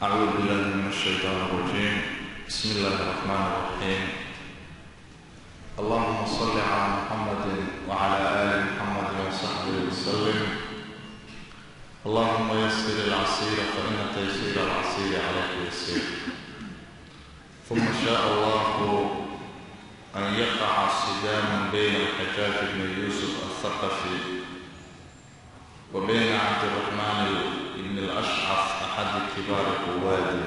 أعوذ بالله من الشيطان الرجيم بسم الله الرحمن الرحيم اللهم صل على محمد وعلى آل محمد وصحبه وسلم اللهم يسر العسير فإن تيسير العسير عليك يسير ثم شاء الله أن يقع صدام بين الحجاج بن يوسف الثقفي وبين عبد الرحمن بن الأشعث أحد كبار قواده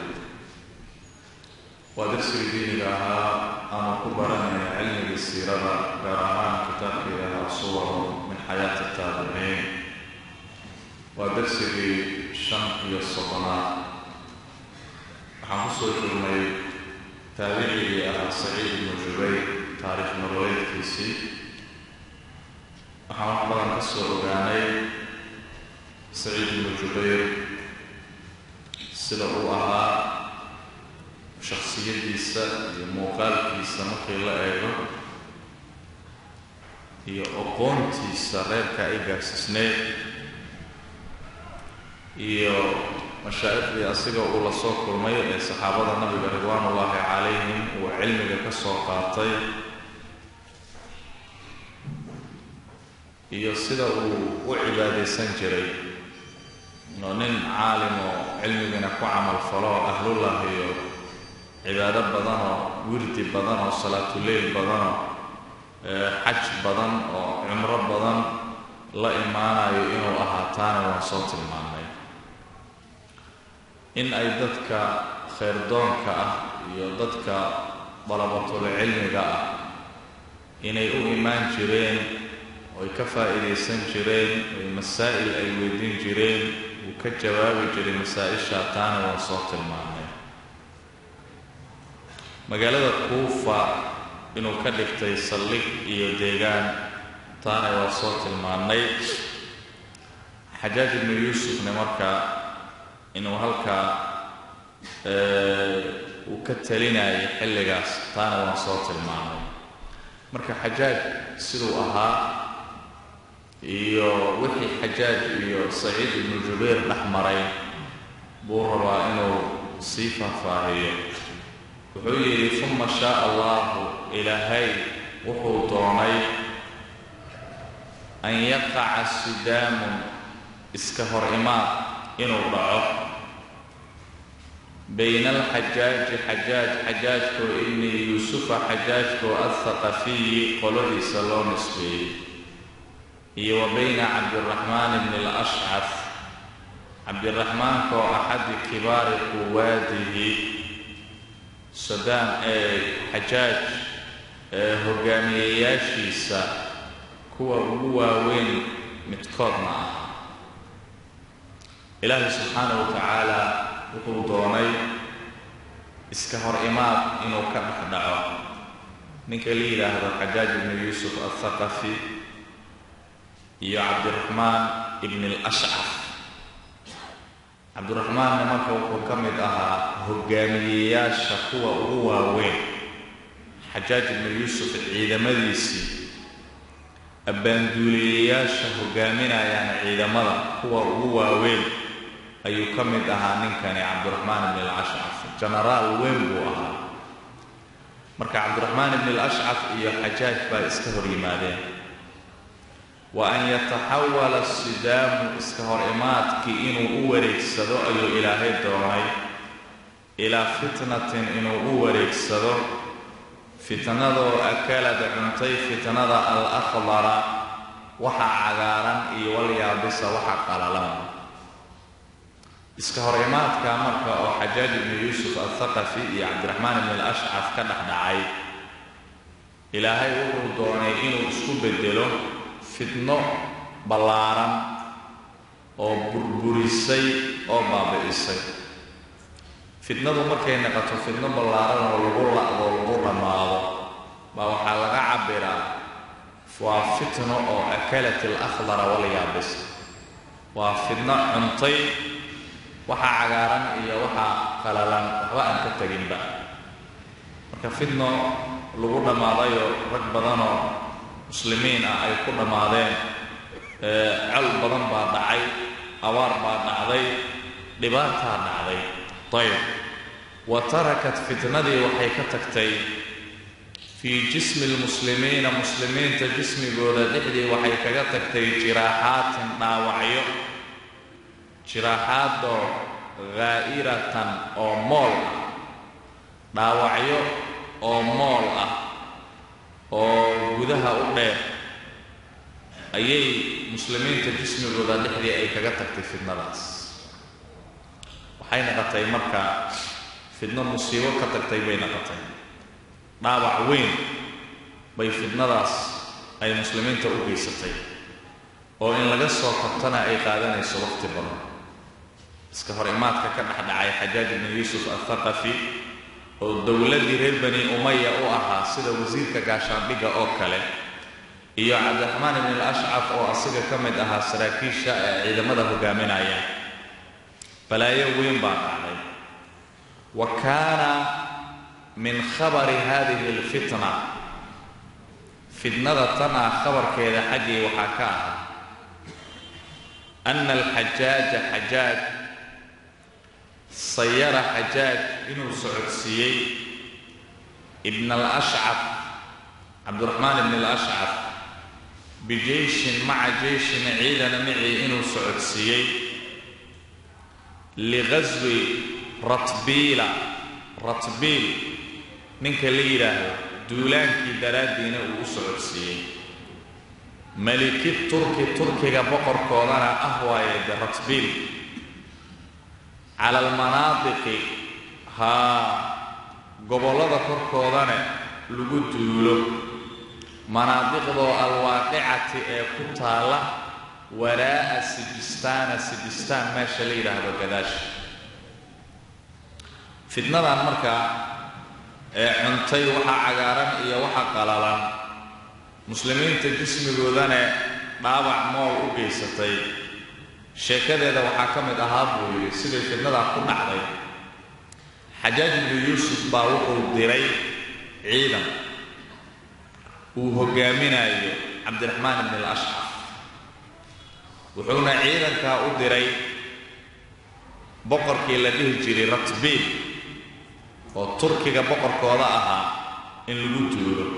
waa darsigii diiniga ahaa aanu ku baranaya cilmigii siirada gaar ahaan kitaabkii ahaa suwaru min xayaati taabiciin waa darsigii shan iyo soddonaad waxaan kusoo jirnay taabicigii ahaa saciid ibnu jubayr taariikh nololeedkiisii waxaan wax badan ka soo ogaanay saciid ibnu jubayr sida uu ahaa shaksiyadiisa iyo muuqaalkiisa markii la eego iyo aqoontiisa reerka ay gaarsiisneed iyo mashaaikhdii asiga uu la soo kulmay ee saxaabada nabiga ridwaanullaahi calayhim uu cilmiga ka soo qaatay iyo sida uu u cibaadaysan jiray inuu nin caalim oo cilmigana ku camal falo oo ahlullah iyo cibaado badanoo wirdi badan oo salaatuleyl badanoo xaj badan oo cumro badan la imaanayo inuu ahaataana waan soo tilmaamay in ay dadka khayrdoonka ah iyo dadka dalabatul cilmiga ah inay u imaan jireen oy ka faa'iidaysan jireen oy masaa'il ay weydiin jireen uu ka jawaabi jiray masaa-isha taana waan soo tilmaamay magaalada kuufa inuu ka dhigtay saldhig iyo deegaan taana waa soo tilmaannay xajaaj ibnu yuusufne markaa inuu halkaa uu ka talinayay xilligaas taana waan soo tilmaamay marka xajaaj siduu ahaa iyo wixii xajaaj iyo saciid ibnu jubayr dhex maray buu rabaa inuu sii faahfaahiyo wuxuu yidhi uma shaaa allahu ilaahay wuxuu doonay an yaqaca sidaamun iska hor imaad inuu dhaco bayna alxajaaji xajaaj xajaajkoo ibni yuusufa xajaajkoo althaqafiyi qoladiisa loo nisbeeyey iyo wa bayna cabdiraxmaan bni alashcaf cabdiraxmaankaoo axadi kibaari quwaadihi sadaam ee xajaaj ee hogaamiyeyaashiisa kuwa ugu waaweyn midkoodna ah ilaahay subxaanahu wa tacaala wuxuu doonay iska hor imaad inuu ka dhex dhaco ninka la yidhaahdo xajaaj ibnu yuusuf althaqafi iyo cabdiraxmaan ibni alashcaf cabdiraxmaanna marka wuxuu ka mid ahaa hogaamiyeyaasha kuwa ugu waaweyn xajaaj ibnu yuusuf ciidamadiisii abbaanduuliyayaasha hogaaminayaan ciidamada kuwa ugu waaweyn ayuu ka mid ahaa ninkani cabdiraxmaan ibni alashcaf jenaraal weyn buu ahaa marka cabdiraxmaan ibni alashcaf iyo xajaaj baa iska hor yimaadeen wa an yataxawala sidaamu iska hor imaadkii inuu u wareegsado ayuu ilaahay doonay ilaa fitnatin inuu u wareegsado fitnadoo akalada cuntay fitnada al akhdara waxa cagaaran iyo walyaabisa waxa qalalan iska hor imaadka marka oo xajaaj ibnu yuusuf althaqafi iyo cabdiraxmaan ibni alashcaf ka dhex dhacay ilaahay wuxuu doonay inuu isku bedelo fitno ballaaran oo burburisay oo baabi'isay fitnadu markay noqoto fitno ballaaran oo lagu la'do lagu dhammaado baa waxaa laga cabbiraa waa fitno oo akalat al akhdara walyaabis waa fitno cuntay waxa cagaaran iyo waxa qalalan waxba aan ka teginba marka fitno lagu dhammaadayoo rag badanoo muslimiin ah ay ku dhammaadeen col badan baa dhacay abaar baa dhacday dhibaataa dhacday ayb wa tarakat fitnadii waxay ka tagtay fii jismi lmuslimiina muslimiinta jismigooda dhexdii waxay kaga tagtay jiraaxaatin dhaawacyo jiraaxaadoo haa'iratan oo mool ah dhaawacyo oo mool ah oo gudaha u dheer ayay muslimiinta jismigooda dhexdii ay kaga tagtay fidnadaas waxay naqotay marka fidno musiibo ka tagtay bay naqotay dhaawac weyn bay fidnadaas ay muslimiinta u geysatay oo in laga soo kabtana ay qaadanayso waqti badan iska hor imaadka ka dhexdhacay xajaaj ibnu yuusuf althaqafi oo dowladdii reer bani umaya u ahaa sida wasiirka gaashaandhigga oo kale iyo cabdiraxmaan ibn al-ashcaf oo asiga ka mid ahaa saraakiisha ee ciidamada hogaaminaya balaayo weyn baa dhacday wa kaana min khabari hadihi alfitna fitnada tan ah khabarkeeda xaggii waxaa ka ahaa ana alxajaaja xajaaj sayara xajaaj inuu socodsiiyey ibn alashcaf cabdiraxmaan ibn alashcaf bijeyshin maca jeyshin ciidana micii inuu socodsiiyey liqaswi ratbiila ratbiil ninka la yidhaahdo duulaankii daraaddiina uu u socodsiiyey maliki turki turkiga boqorkoodana ah waaye de ratbiil cala almanaadiqi haa gobollada korkoodana lagu duulo manaadiqdoo alwaaqicati ee ku taalla waraa'a sijistaana sijistaan meesha la yidhaahdo gadaasha fitnadan markaa ee cuntay waxa cagaaran iyo waxa qalalan muslimiinta jismigoodana dhaabac mool u geysatay sheekadeeda waxaa ka mid ahaa buu yidhi siday fitnadaa ku dhacday xajaaj ibnu yuusuf baa wuxuu diray ciidan uu hogaaminayo cabdiraxmaan ibn alashcaf wuxuuna ciidankaa u diray boqorkii la dhihi jiray ratbiil oo turkiga boqorkooda ahaa in lagu duulo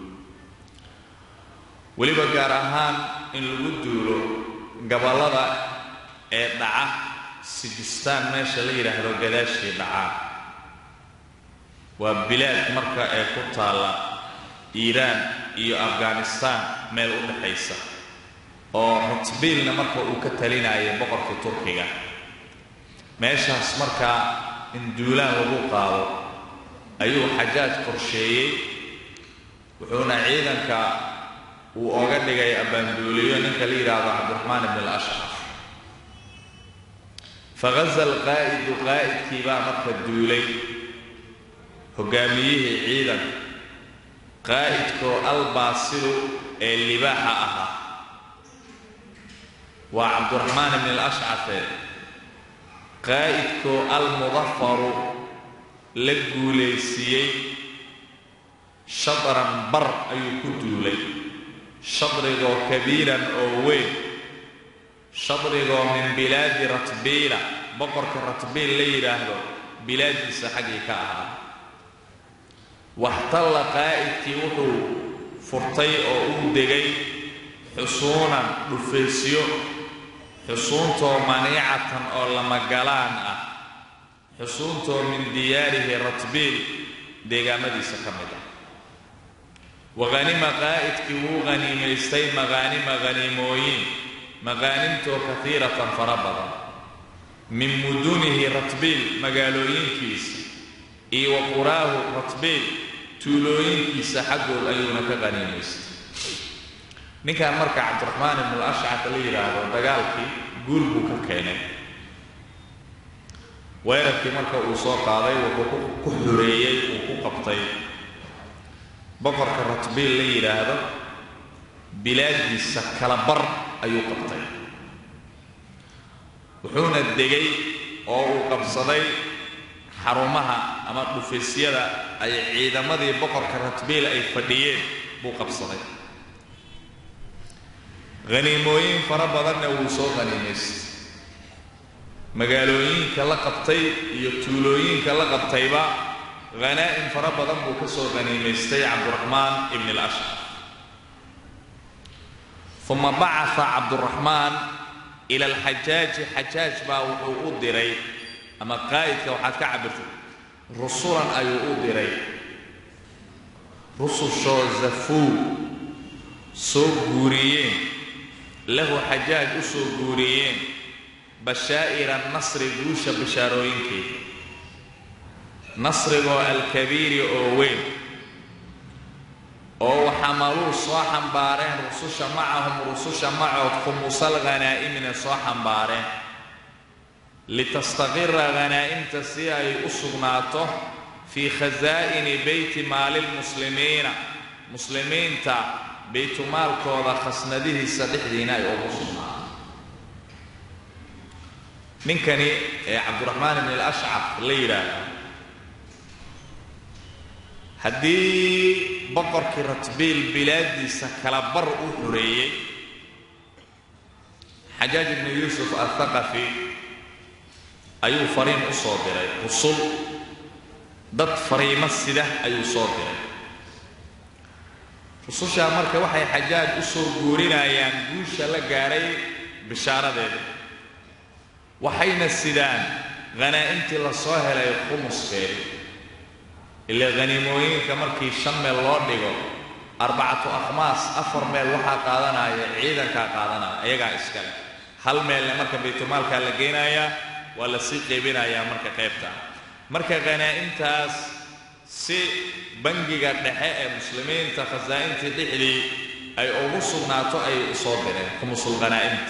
weliba gaar ahaan in lagu duulo gabollada ee dhaca sijistaan meesha la yidhaahdo gadaashii dhacaa waa bilaad marka ee ku taalla iiraan iyo afghanistaan meel u dhexaysa oo ratbiilna marka uu ka talinayay boqorkii turkiga meeshaas markaa in duulaan lagu qaado ayuu xajaaj qorsheeyey wuxuuna ciidanka uu oga dhigay abbaanduuliyo ninka la yidhaahdo cabdiraxmaan ibn alashcaf faghaza alqaa'idu qaa'idkii baa marka duulay hogaamiyihii ciidanka qaa'idkoo albaasilu ee libaaxa ahaa waa cabdiraxmaan ibn alashcafe qaa'idkoo almudafaru la guulaysiiyey shadran bar ayuu ku duulay shadrigoo kabiiran oo weyn shadrigoo min bilaadi ratbiila boqorka ratbiil la yidhaahdo bilaaddiisa xaggii ka ahaa waxtalla qaa'idkii wuxuu furtay oo u degay xusuunan dhufaysyo xusuuntoo maniicatan oo lamagalaan ah xusuuntoo min diyaarihi ratbiil deegaamadiisa ka mid ah wahanima qaa'idkii wuu haniimaystay maqaanima haniimooyin maqaanimtoo kaiiratan fara badan min mudunihi ratbiil magaalooyinkiisa iyo wa quraahu ratbiil tuulooyinkiisa xaggood ayuuna ka haniimaystay ninkan marka cabdiraxmaan ibnu alashcaf la yidhaahdo dagaalkii guul buu ka keenay weerarkii marka uu soo qaaday wuxuu ku xureeyey uu ku qabtay boqorka ratbiil la yidhaahdo bilaadiisa kala bar ayuu qabtay wuxuuna degay oo uu qabsaday xarumaha ama dhufaysyada ay ciidamadii boqorka ratbiil ay fadhiyeen buu qabsaday haniimooyin fara badanna wuu soo haniimaystay magaalooyinka la qabtay iyo tuulooyinka la qabtayba khanaa'im fara badan buu ka soo qaniimaystay cabduraxmaan ibn alashcaf uma bacaa cabduraxmaan ila alxajaaji xajaaj baa wuxuu u diray ama qaa'idka waxaad ka cabirtay rusulan ayuu u diray rusushoo zafuu soo guuriyeen lahu xajaaj u soo guuriyeen bashaa'ira nasri guusha bishaarooyinkeeda nasrigoo alkabiiri oo weyn oo waxamaluu soo xambaareen rususha macahum rususha macood khumusal khanaa'imina soo xambaareen litastaqira khanaa'imta si ay u sugnaato fii khasaa'ini beyti maalilmuslimiina muslimiinta baytumaalkooda khasnadihiisa dhexdiina ay ugu sugnaato ninkani ee cabdiraxmaan ibn alashcaf la yidhaahdo haddii boqorkii ratbiil bilaadiisa kala bar u xoreeyey xajaaj ibnu yuusuf althaqafi ayuu fariin u soo diray rusul dad fariimo sida ayuu soo diray rusushaa marka waxay xajaaj u soo guurinayaan guusha la gaadhay bishaaradeeda waxayna sidaan khanaa'imtii la soo helay khumuskeedi ilaa khaniimooyinka markii shan meel loo dhigo arbacatu akhmaas afar meel waxaa qaadanaya ciidankaa qaadanaya ayagaa iskale hal meelna marka baytulmaalkaa la geynayaa waa la sii qaybinayaa marka qaybta marka khanaa'imtaas si bangiga dhexe ee muslimiinta khasaa'intii dhexdii ay ugu sugnaato ayay u soo direen khumusul khanaa'imta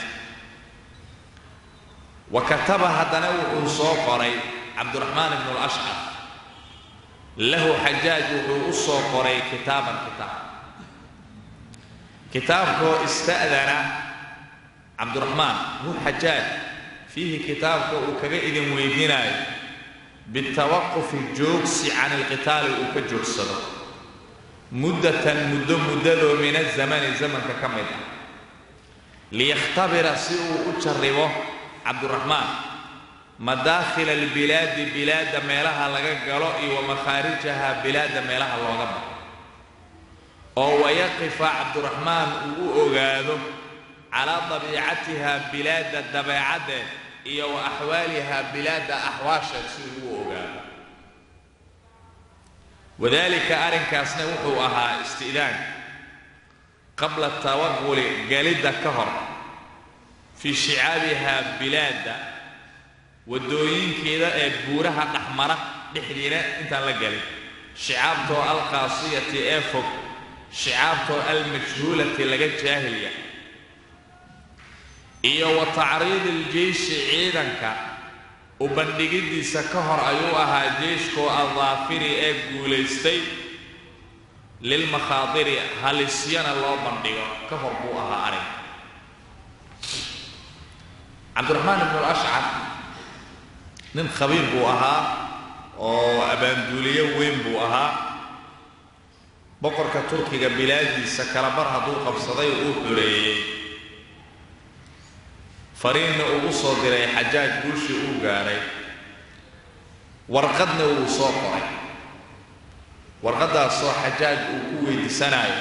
wa kataba haddana wuxuu soo qoray cabdiraxmaan ibnu alashcaf lahu xajaaj wuxuu u soo qoray kitaaban kitaab kitaabkoo ista'dana cabdiraxmaan hu xajaaj fiihi kitaabka uu kaga idin weydiinayo bitawaqufi joogsi can ilqitaali uu ka joogsado muddatan muddo muddadoo min azamani zamanka ka mid ah liyakhtabira si uu u jarribo cabdiraxmaan madaakhila albilaadi bilaadda meelaha laga galo iyo wa makhaarijaha bilaadda meelaha looga baxo oo wayaqifa cabdiraxmaan uu u ogaado calaa dabiicatiha bilaadda dabeecaddeed iyo wa axwaaliha bilaadda axwaasheed si uu u ogaado wadaalika arrinkaasna wuxuu ahaa isti'daanka qabla tawaquli galidda ka hor fii shicaabiha bilaadda waddooyinkeeda ee buuraha dhexmara dhexdiina intaan la gelin shicaabtoo alqaasiyati ee fog shicaabtoo almajhuulati laga jaahilya iyo wa tacriidi iljeyshi ciidanka u bandhigiddiisa ka hor ayuu ahaa jeyshkoo aldaafiri ee guulaystay lilmakhaadiri halisyana loo bandhigo ka hor buu ahaa arrinka cabdiraxmaan ibnu alashcaf nin khabiir buu ahaa oo abaanduuliyo weyn buu ahaa boqorka turkiga bilaadiisa kala bar hadduu qabsaday uu xoreeyey fariinna ugu soo diray xajaaj guushii uu gaadhay warqadna wuu soo qoray warqaddaasoo xajaaj uu ku weydiisanayo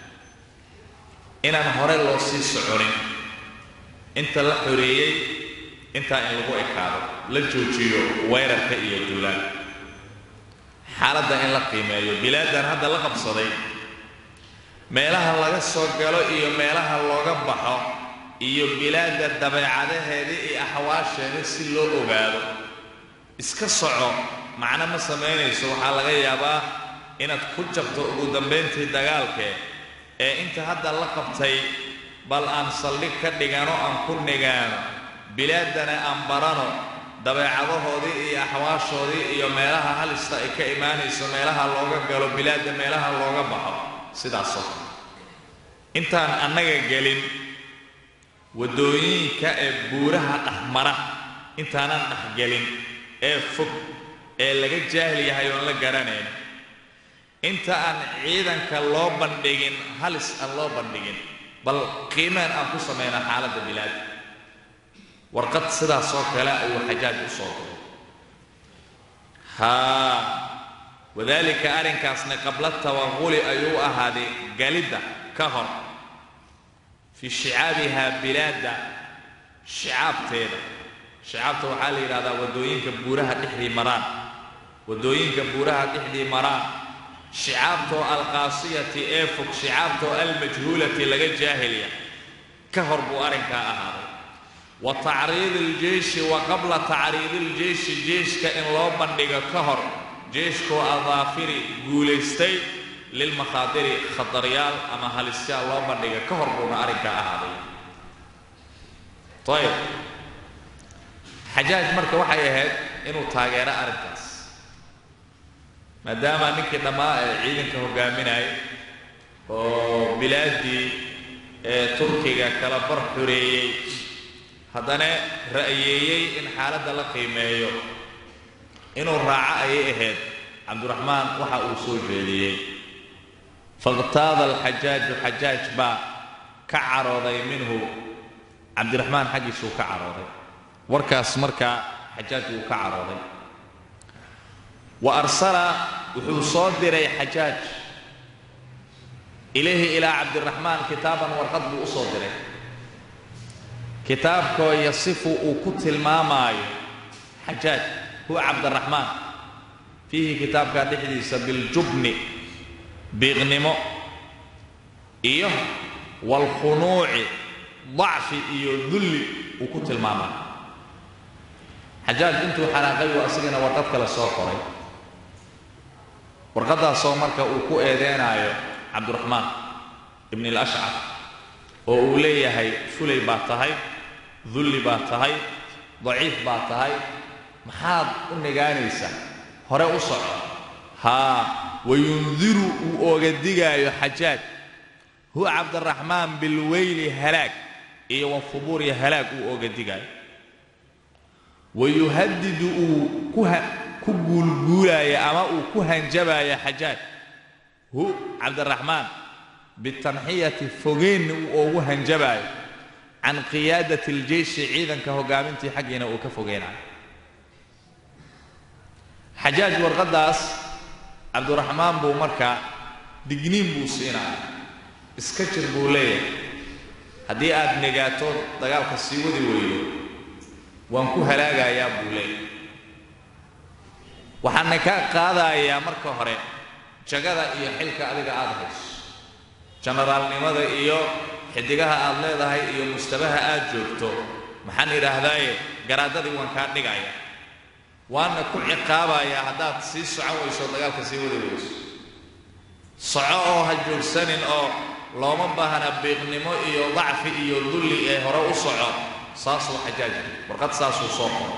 inaan hore loo sii soconin inta la xoreeyey intaa in lagu ekaado la joojiyo weerarka iyo duulaan xaaladda in la qiimeeyo bilaadan hadda la qabsaday meelaha laga soo galo iyo meelaha looga baxo iyo bilaadda dabeecadaheeda iyo axwaasheeda si loo ogaado iska soco macno ma samaynayso waxaa laga yaabaa inaad ku jabto ugu dambayntii dagaalkee ee inta hadda la qabtay bal aan saldhig ka dhigano aan ku nigaano bilaaddana aan barano dabeecadahoodii iyo axwaashoodii iyo meelaha halista ay ka imaanayso meelaha looga galo bilaadda meelaha looga baxo sidaasoo kale intaan annaga gelin waddooyinka ee buuraha dhexmara intaanan dhexgelin ee fog ee laga jaahil yahay oon la garanayn inta aan ciidanka loo bandhigin halis aan loo bandhigin bal qiimeen aan ku samayna xaaladda bilaadda warqad sidaas oo kale ayuu xajaaj u soo diray haa wadaalika arrinkaasna qabla tawaquli ayuu ahaaday galidda ka hor fii shicaabihaa bilaadda shicaabteeda shicaabta waxaa la yidhahdaa waddooyinka buuraha dhexdii maraan waddooyinka buuraha dhexdii maraan shicaabtoo alqaasiyati ee fog shicaabtoo almajhuulati laga jaahilya ka hor buu arrinkaa ahaaday wa tacriidi iljeyshi wa qabla tacriidi iljeyshi jeyshka in loo bandhigo ka hor jeyshkoo adaafiri guulaystay lilmakhaadiri khataryaal ama halisyaal loo bandhiga ka hor buuna arrinkaa ahaaday ayb xajaaj marka waxay ahayd inuu taageero arrinkaas maadaama ninkii dhammaa ee ciidanka hogaaminayay oo bilaaddii ee turkiga kala bar xoreeyey haddana ra'yeeyey in xaaladda la qiimeeyo inuu raaco ayay ahayd cabdiraxmaan waxa uu soo jeediyey fakhtaada alxajaaju xajaaj baa ka carooday minhu cabdiraxmaan xaggiisuu ka carooday warkaas markaa xajaaj wuu ka carooday wa arsala wuxuu soo diray xajaaj ilayhi ilaa cabdiraxmaan kitaaban warqad buu u soo diray kitaabkoo yasifu uu ku tilmaamaayo xajaaj huwa cabdiraxmaan fiihi kitaabkaa dhexdiisa biljubni biiqnimo iyo waalkhunuuci dacfi iyo dulli uu ku tilmaamaayo xajaaj intuu xanaaqay uu asigana warqad kale soo qoray warqaddaasoo marka uu ku eedeenaayo cabdiraxmaan ibn alashcar oo uu leeyahay fulay baa tahay dulli baa tahay daciif baa tahay maxaad u nigaanaysaa hore u soco haa wayundiru uu ooga digaayo xajaaj huwa cabdiraxmaan bilweyli halaag iyo wafubuuri halaag uu ooga digaayo wayuhadidu uu ku guulguulaaya ama uu ku hanjabaaya xajaaj hu cabdiraxmaan bitanxiyati fogeynna uu oogu hanjabaayo can qiyaadati aljeyshi ciidanka hogaamintii xaggiina uu ka fogeynayo xajaaj warqaddaas cabdiraxmaan buu markaa digniin buu siinaya iska jir buu leeyahay haddii aad negaato dagaalka sii wadi weydo waan ku halaagayaa buu leeyahay waxaana ka qaadayaa marka hore jagada iyo xilka adiga aada hayso jenaraalnimada iyo xidigaha aad leedahay iyo mustabaha aad joogto maxaan idhaahdaaye garaadadii waan kaa dhigaya waana ku ciqaabayaa haddaad sii socon weyso dagaalka sii wadi weyso soco oo ha joogsanin oo looma baahna biiqnimo iyo dacfi iyo dulli ee hore u soco saasuu xajaaj warqad saasuu soo qoro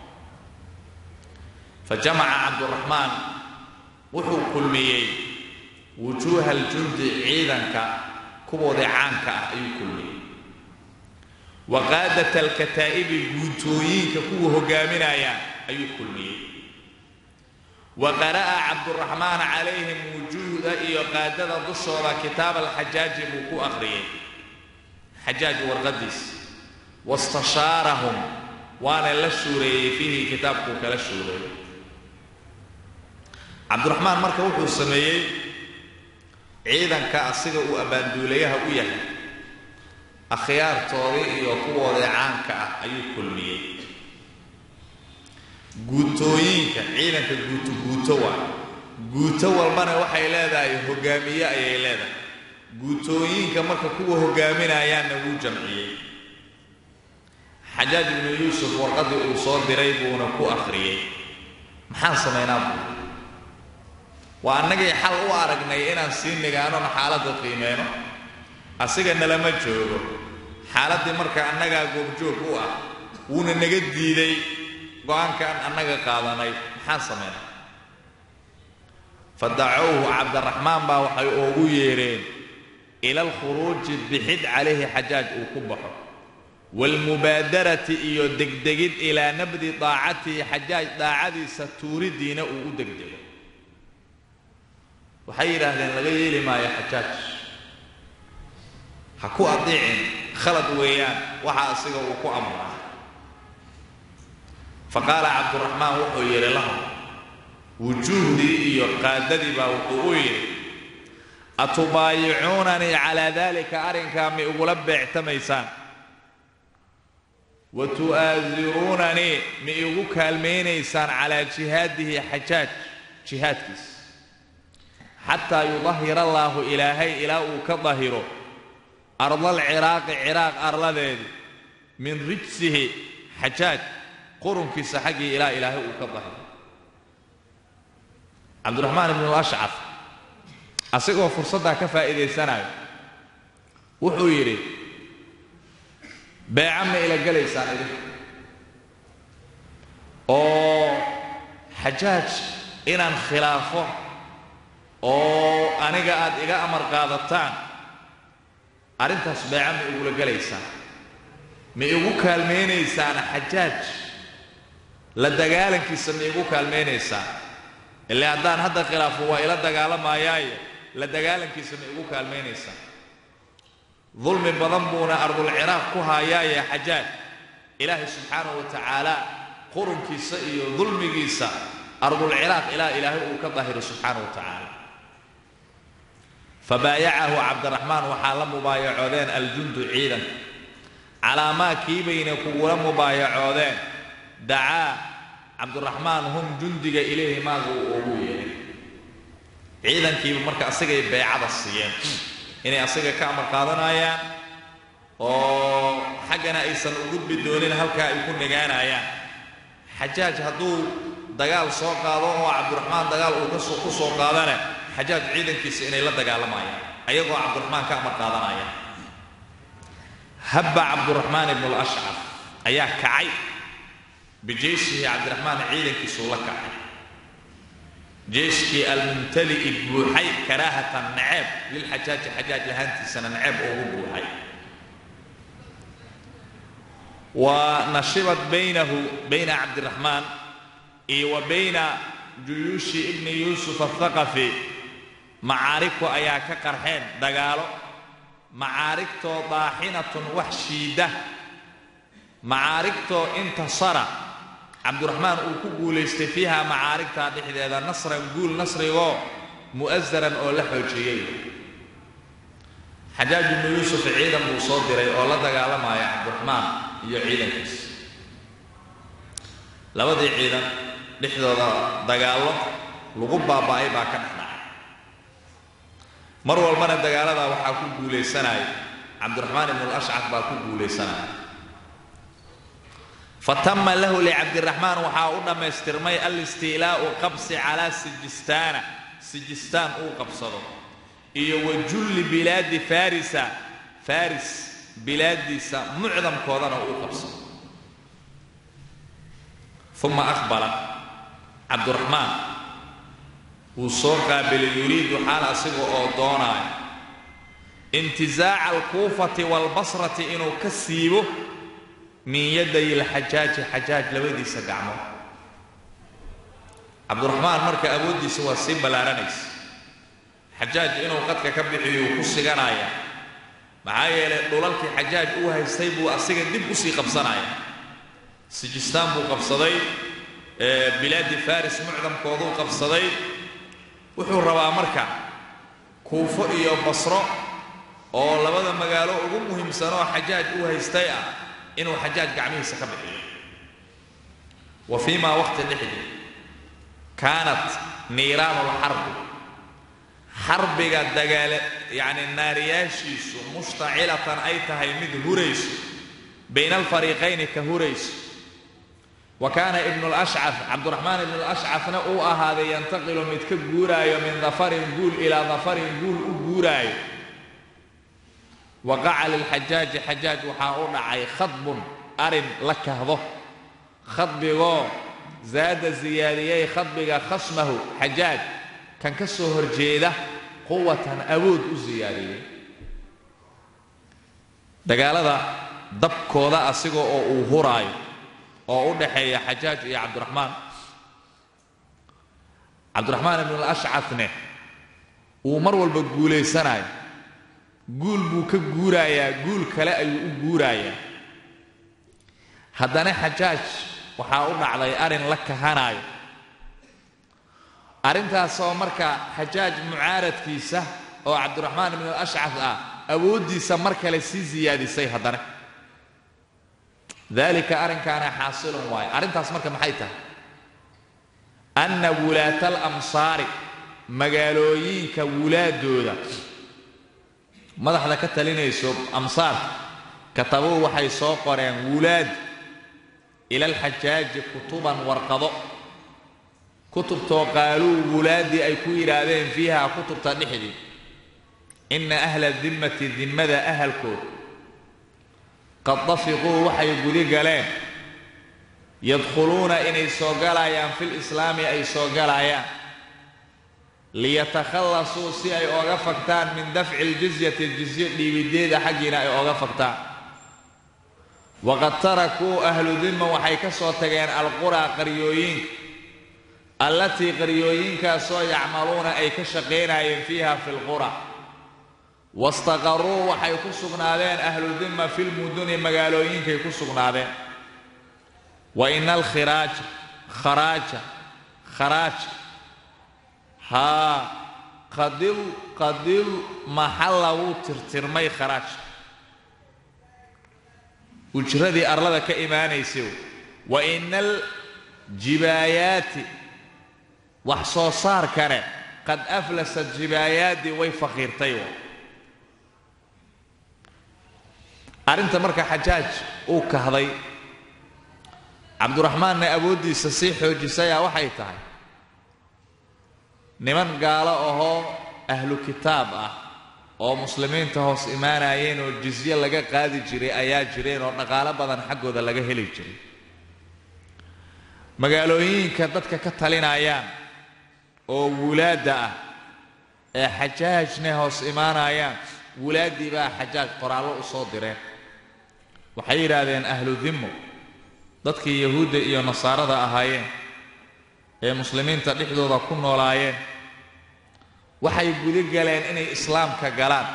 fa jamaca cabduraxmaan wuxuu kulmiyey wujuuha aljundi ciidanka kuwoodii caanka ah ayuu kulmiyey wa qaadata alkataa'ibi guutooyinka kuwa hogaaminayaan ayuu kulmiyey wa qara'a cabduraxmaan calayhim wujuuhda iyo qaadada dushooda kitaab alxajaaji buu ku akhriyey xajaaj warqadiis wastashaarahum waana la shuureeyey fiihi kitaabkuu kala shuureeyey cabdiraxmaan marka wuxuu sameeyey ciidanka asiga uu abbaanduulayaha u yahay akhyaartoodii iyo kuwoodii caanka ah ayuu kulmiyey guutooyinka ciidanka guuto guuto waa guuto walbana waxay leedahay hogaamiye ayay leedahay guutooyinka marka kuwa hogaaminayaanna wuu jamciyey xajaaj ibnu yuusuf warqaddii uu soo diray buuna ku akhriyey maxaan samaynaa buu waa annagay xal u aragnay inaan sii nigaanona xaaladda qiimeyno asiga nalama joogo xaaladdii marka annagaa goobjoog u ah wuuna naga diiday go-aankaan annaga qaadanay maxaan samaynaa fa dacowhu cabdiraxmaan baa waxay oogu yeedheen ila alkhuruuji bixid calayhi xajaaj uu ku baxo waalmubaadarati iyo degdegid ilaa nabdi daacatihi xajaaj daacadiisa tuuridiina uu u degdego waxay yidhaahdeen laga yeeli maayo xajaaj ha ku adiicin khalad weeyaan waxa asiga uu ku amraa faqaala cabduraxmaan wuxuu yidhi lahum wujuuhdii iyo qaadadii baa wuxuu u yidhi atubaayicuunanii calaa daalika arrinkaa mi igula beectamaysaan wa tu'aasiruunanii mi igu kaalmaynaysaan calaa jihaadihi xajaaj jihaadkiisa xataa yudahir allaahu ilaahay ilaa uu ka dahiro ardal ciraaqi ciraaq arladeedii min rijsihi xajaaj qurunkiisa xaggii ilaa ilaahay uu ka dahiro cabdiraxmaan ibnu ashcaf asigoo fursaddaa ka faa'iidaysanayo wuxuu yidhi beeca ma ila gelaysaan idinku oo xajaaj inaan khilaafo oo aniga aad iga amar qaadataan arrintaas beeca ma igula gelaysaan ma igu kaalmaynaysaan xajaaj la dagaalankiisa ma igu kaalmaynaysaan ilaa haddaan hadda khilaafo waa ila dagaalamayaaye la dagaalankiisa ma igu kaalmaynaysaan dulmi badan buuna ardulciraaq ku haayaaye xajaaj ilaahay subxaanahu wa tacaala qurunkiisa iyo dulmigiisa ardulciraaq ilaa ilaahay uu ka dahiro subxaanahu wa tacaala fabaayacahu cabdiraxmaan waxaa la mubaayacoodeen aljundu ciidanka calaa maa kii bayna kugula mubaayacoodeen dacaa cabdiraxmaan hum jundiga ilayhi maaga uu ugu yeedhay ciidankiiba marka asagay beecada siiyeen inay asaga ka amar qaadanayaan oo xaggana aysan u gudbi doonin halkaa ay ku nagaanayaan xajaaj hadduu dagaal soo qaado oo cabdiraxmaan dagaal uu kasoo ku soo qaadane xajaaj ciidankiisa inay la dagaalamayaan ayagoo cabdiraxmaan ka amar qaadanaya habba cabdiraxmaan ibnu lashcaf ayaa kacay bijeyshihi cabdiraxmaan ciidankiisuu la kacay jeeshkii almumtali'i buuxay karaahatan naceeb lilxajaaji xajaaj lahaantiisana naceeb ugu buuxay wa nashibat baynahu bayna cabdiraxmaan iyo wa bayna juyuushi ibni yuusuf athaqafi macaarigku ayaa ka qarxeen dagaalo macaarigtoo daaxinatun wax shiida macaarigtoo intasara cabdiraxmaan uu ku guulaystay fiiha macaarigtaa dhexdeeda nasran guul nasrigoo mu'asaran oo la xoojiyey xajaaj ibnu yuusuf ciidan buu soo diray oo la dagaalamaya cabdiraxmaan iyo ciidankiisa labadii ciidan dhexdooda dagaallo lagu baaba'ay baa ka dhex dhacay mar walbana dagaaladaa waxaa ku guulaysanaya cabdiraxmaan ibnu lashcaf baa ku guulaysanaya fatama lahu licabdiraxmaan waxaa u dhammaystirmay alistiilaa'u qabsi calaa sijistaana sijistaan uu qabsado iyo wa julli bilaadi farisa faris bilaadiisa mucdamkoodana uu qabsado uma aqbala cabdiraxmaan wuu soo qaabilay yuriidu xaal asiga oo doonaayo intizaaca alkuufati waalbasrati inuu ka siibo min yaday alxajaaji xajaaj labadiisa gacmood cabdiraxmaan marka awooddiisa waa sii ballaaranaysa xajaaj inuu qadka ka bixiyuu ku siganaya maxaa yeelay dhulalkii xajaaj uu haystay buu asiga dib usii qabsanaya sijistaan buu qabsaday bilaadi faris mucdamkooduu qabsaday wuxuu rabaa marka kuufo iyo basro oo labada magaalo ugu muhiimsanoo xajaaj uu haystay ah inuu xajaaj gacmihiisa ka bixiyo wa fii maa waqti dhexdii kaanat niiraanu lxarbi xarbiga dagaale yacni naariyaashiisu mushtacilatan ay tahay mid hurayso bayna alfariiqayni ka hurayso wa kaana ibnu lashcaf cabdiraxmaan ibnu lashcafna uu ahaaday yantaqilu mid ka guuraayo min dafarin guul ilaa dafarin guul u guuraayo waqaca lilxajaaji xajaaj waxaa u dhacay khadbun arin la kahdo khadbigoo zaada siyaadiyey khadbiga khasmahu xajaaj kan ka soo horjeeda quwatan awood u siyaadiyey dagaalada dabkooda asiga oo uu huraayo oo u dhaxeeya xajaaj iyo cabdiraxmaan cabdiraxmaan ibnu lashcafne uu mar walba guulaysanayo guul buu ka guurayaa guul kale ayuu u guurayaa haddana xajaaj waxaa u dhacday arrin la kahanaayo arrintaasoo marka xajaaj mucaaradkiisa oo cabdiraxmaan ibnu ashcaf ah awooddiisa mar kale sii siyaadisay haddana dalika arrinkaana xaasilun waayo arrintaas marka maxay tahay anna wulaata alamsaari magaalooyinka wulaadooda madaxda ka talinayso amsaarka katabuu waxay soo qoreen wulaad ila alxajaaji kutuban warqado kutubtoo qaaluu wulaaddii ay ku yidhaahdeen fiiha kutubta dhexdii inna ahla dimmati dimmada ahalkood qad dafiquu waxay gudi galeen yadkhuluuna inay soo galayaan fil islaami ay soo galayaan liyatakhallasuu si ay ooga fagtaan min dafci aljizyati jizyo dhiibideeda xaggiina ay ooga fagtaan waqad tarakuu ahlu dimma waxay ka soo tageen alquraa qaryooyinka allatii qaryooyinkaasoo yacmaluuna ay ka shaqaynayeen fiiha fi lqura wastaqaruu waxay ku sugnaadeen ahlu dimma filmuduni magaalooyinkay ku sugnaadeen wa ina alkhiraaja kharaaja kharaaja haa qadil qadil maxalla wuu tirtirmay kharaaj ujradii arlada ka imaanaysay wa ina aljibaayaati wax soo saarkane qad aflasat jibaayaadii way faqiirtay arrinta marka xajaaj uu kahday cabduraxmaanna awooddiisa sii xoojisayaa waxay tahay niman gaalo ahoo ahlu kitaab ah oo muslimiinta hoos imaanayeen oo jizye laga qaadi jiray ayaa jireen oo dhaqaalo badan xaggooda laga heli jiray magaalooyinka dadka ka talinayaan oo wulaadda ah ee xajaajna hoos imaanayaan wulaaddii baa xajaaj qoraallo u soo direen waxay yidhaahdeen ahlu dimmo dadkii yahuudda iyo nasaarada ahaayeen ee muslimiinta dhexdooda ku noolaayeen waxay guda galeen inay islaamka galaan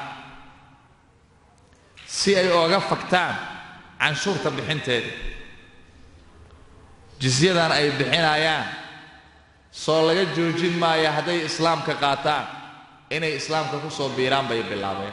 si ay ooga fagtaan canshuurta bixinteeda jisyadan ay bixinayaan soo laga joojin maayo hadday islaamka qaataan inay islaamka ku soo biiraan bay bilaabeen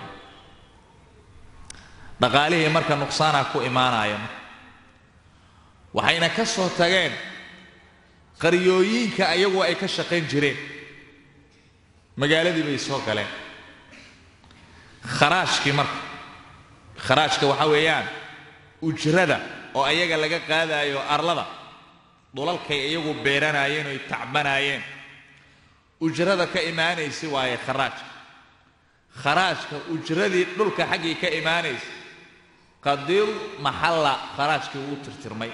dhaqaalihii marka nuqsaana ku imaanaya waxayna ka soo tageen qaryooyinka ayagu ay ka shaqayn jireen magaaladii bay soo galeen kharaajkii marka kharaajka waxaa weeyaan ujrada oo ayaga laga qaadaayo arlada dhulalkay iyagu beeranaayeen oy tacbanaayeen ujrada ka imaanaysa waaye kharaajka kharaajka ujradii dhulka xaggii ka imaanaysa qadil maxalla kharaajkii wuu tirtirmay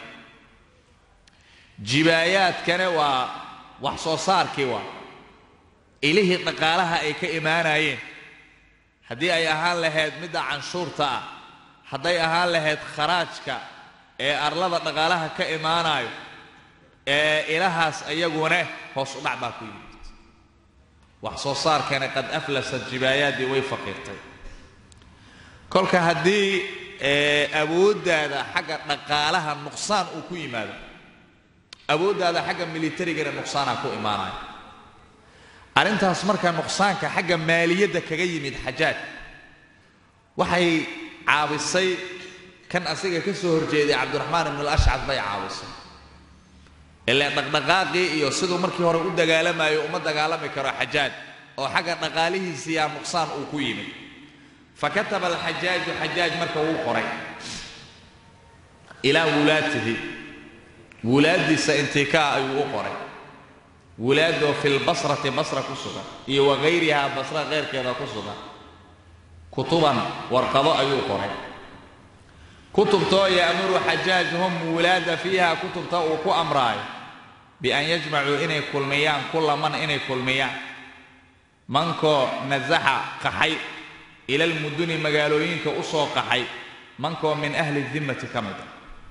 jibaayaadkana waa wax soo saarkii waa ilihii dhaqaalaha ay ka imaanayeen haddii ay ahaan lahayd midda canshuurta ah hadday ahaan lahayd kharaajka ee arlada dhaqaalaha ka imaanayo ee ilahaas ayaguna hoos u dhac baa ku yimid wax soo saarkana qad aflasat jibaayaadii way faqiirtay kolka haddii awooddaada xagga dhaqaalaha nuqsaan uu ku yimaado awooddaada xagga militarigana nuqsaanaa ku imaanaya arrintaas marka nuqsaanka xagga maaliyadda kaga yimid xajaaj waxay caabisay kan asiga ka soo horjeeday cabdiraxmaan ibn alashcad bay caabisay ilaan dhaqdhaqaaqii iyo siduu markii hore u dagaalamayo uma dagaalami karo xajaaj oo xagga dhaqaalihiisiyaa nuqsaan uu ku yimid fakataba alxajaaju xajaaj marka wuu qoray ilaa wulaatihi wulaaddiisa intikaa ayuu u qoray wulaadoo fi lbasrati basra ku sugan iyo wagayrihaa basra keyrkeeda ku sugan kutuban warqado ayuu qoray kutubtoo ya'muru xajaaj hum wulaada fiiha kutubta uu ku amraayo bian yajmacuu inay kulmiyaan kulla man inay kulmiyaan mankoo nasaxa qaxay ila almuduni magaalooyinka u soo qaxay mankoo min ahli dimmati ka mid a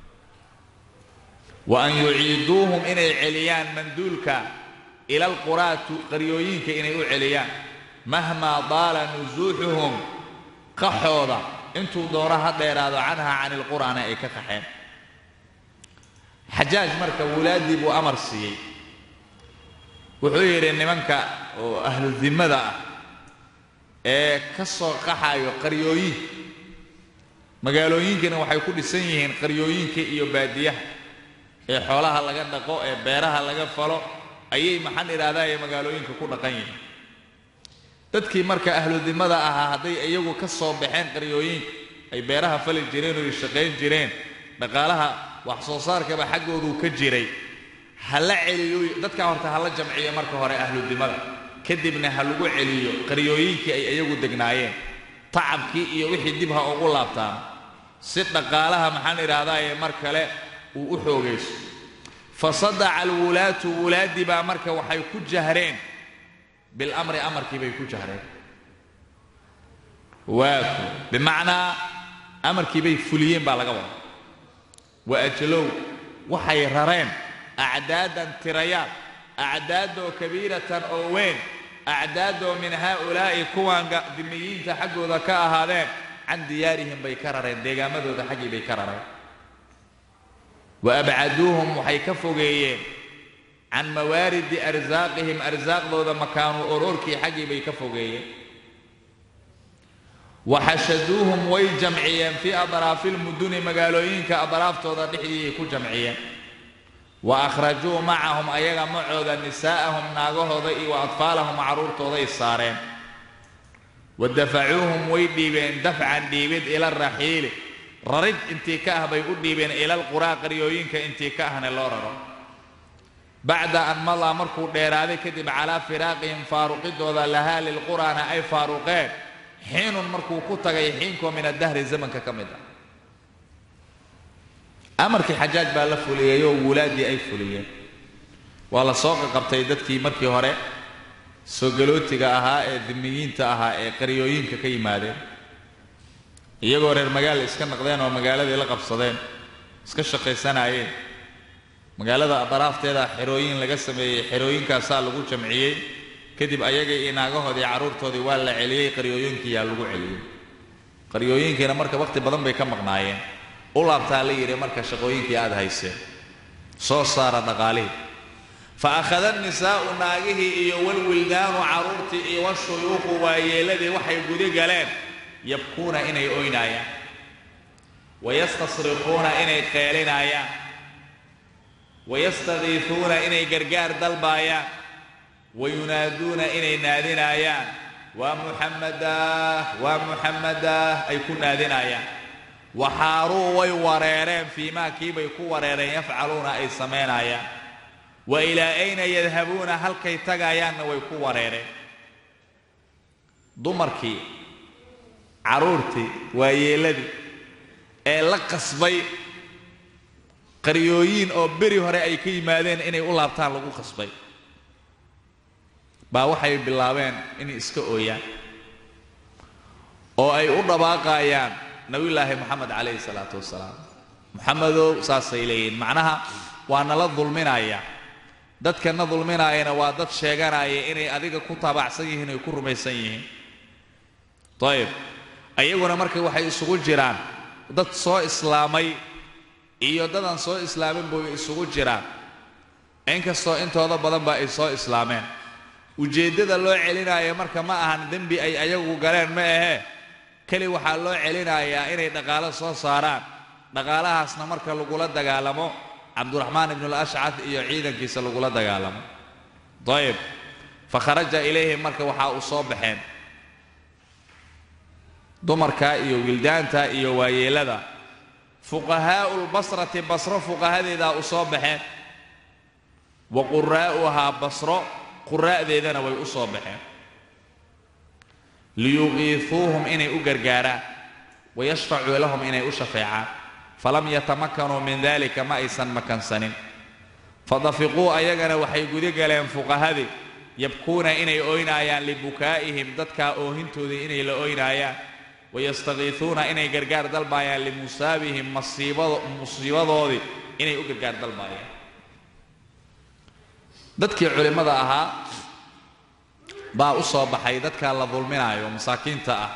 wa an yuciiduuhum inay celiyaan manduulka ila alquraatu qaryooyinka inay u celiyaan mahmaa daala nusuuxuhum qaxooda intuu doono ha dheeraado canha can ilqur'aana ay ka qaxeen xajaaj marka wulaaddii buu amar siiyey wuxuu yidhi nimanka oo ahlu dimmada ah ee ka soo qaxayo qaryooyin magaalooyinkana waxay ku dhisan yihiin qaryooyinka iyo baadiyaha ee xoolaha laga dhaqo ee beeraha laga falo ayay maxaan idhaahdaye magaalooyinka ku dhaqan yihiin dadkii marka ahludimmada ahaa hadday iyagu ka soo baxeen qaryooyinka ay beeraha fali jireen oo ay shaqayn jireen dhaqaalaha wax soo saarkaba xaggooduu ka jiray ha la celiyo dadkaa horta ha la jamciyo marka hore ahludimmada kadibna ha lagu celiyo qaryooyinkii ay iyagu degnaayeen tacabkii iyo wixii dib ha ugu laabtaan si dhaqaalaha maxaan idhaahdaye mar kale uu u xoogayso fasadaca alwulaatu wulaaddii baa marka waxay ku jahreen bilamri amarkii bay ku jahreen waaku bimacnaa amarkii bay fuliyeen baa laga wada wa ajlow waxay rareen acdaadan tirayaal acdaadoo kabiiratan oo weyn acdaadoo min haa'ulaa'i kuwan dimiyiinta xaggooda ka ahaadeen can diyaarihim bay ka rareen deegaamadooda xaggii bay ka rareen wa abcaduuhum waxay ka fogeeyeen can mawaaridi arsaaqihim arsaaqdooda makaanu oroorkii xaggii bay ka fogeeyeen wa xashaduuhum way jamciyeen fii adraafi lmuduni magaalooyinka adraaftooda dhexdiiay ku jamciyeen wa akhrajuu macahum ayaga macooda nisaa'ahum naagahooda iyo wa atfaalahum carruurtooday saareen wa dafacuuhum way dhiibeen dafcan dhiibid ila raxiili rarid intii ka ah bay u dhiibeen ilalquraa qaryooyinka intii ka ahna loo raro bacda an madaa markuu dheeraaday kadib calaa firaaqihim faaruqidooda lahaa lilquraana ay faaruqeen xiinun markuu ku tagay xiinkoo min adahri zamanka ka mid ah amarkii xajaaj baa la fuliyey oo wulaaddii ay fuliyeen waa la soo qaqabtay dadkii markii hore soogalootiga ahaa ee dimiyiinta ahaa ee qaryooyinka ka yimaadeen iyagoo reer magaala iska naqdeen oo magaaladii la qabsadeen iska shaqaysanaayeen magaalada daraafteeda xerooyin laga sameeyey xerooyinkaasaa lagu jamciyey kadib ayagii iyo naagahoodii carruurtoodii waa la celiyey qaryooyinkiiyaa lagu celiyey qaryooyinkiina marka wakhti badan bay ka maqnaayeen u laabtaa la yidhi marka shaqooyinkii aad hayseen soo saara dhaqaalihii fa akhada nisaa'u naagihii iyo walwildaanu carruurtii iyo washuyuuqu waayeeladii waxay gudi galeen yabkuuna inay oynaayaan wayastasriquuna inay qeelinaayaan wayastadiifuuna inay gargaar dalbaayaan wayunaaduuna inay naadinaayaan waa muxammadah waa muxammadah ay ku naadinaayaan waxaaruu way wareereen fii maa kiibay ku wareereen yafcaluuna ay samaynayaan wa ilaa ayna yadhabuuna halkay tagaayaanna way ku wareereen dumarkii carruurtii waayeelladii ee la qasbay qaryooyin oo beri hore ay ka yimaadeen inay u laabtaan lagu qasbay baa waxay bilaabeen inay iska ooyaan oo ay u dhabaaqayaan nabiyullaahi moxamed calayhi salaatu wasalaam moxamedow saasay leeyihiin macnaha waa nala dulminaya dadkana dulminaayana waa dad sheeganaya inay adiga ku taabacsan yihiin ay ku rumaysan yihiin ayib ayaguna marka waxay isugu jiraan dad soo islaamay iyo dadaan soo islaamin bay isugu jiraan inkastoo intooda badanba ay soo islaameen ujeeddada loo celinaayo marka ma ahan dembi ay ayagu galeen ma ahee keli waxaa loo celinayaa inay dhaqaalo soo saaraan dhaqaalahaasna marka lagula dagaalamo cabduraxmaan ibnul ashcad iyo ciidankiisa lagula dagaalamo ayib fa kharaja ilayhim marka waxaa u soo baxeen dumarka iyo wildaanta iyo waayeelada fuqahaa'u lbasrati basro fuqahadeedaa u soo baxeen wa quraa'uhaa basro quraa'deedana way u soo baxeen liyuqiifuuhum inay u gargaaraan wayashfacuu lahum inay u shafeecaan falam yatamakanuu min dalika ma aysan makansanin fadafiquu ayagana waxay gudi galeen fuqahadii yabkuuna inay oynaayaan libukaa'ihim dadkaa oohintoodii inay la oynaayaan wayastakiifuuna inay gargaar dalbaayaan limusaabihim musiibadoodii inay u gargaar dalbaayaan dadkii culimmada ahaa baa u soo baxay dadkaa la dulminaayo masaakiinta ah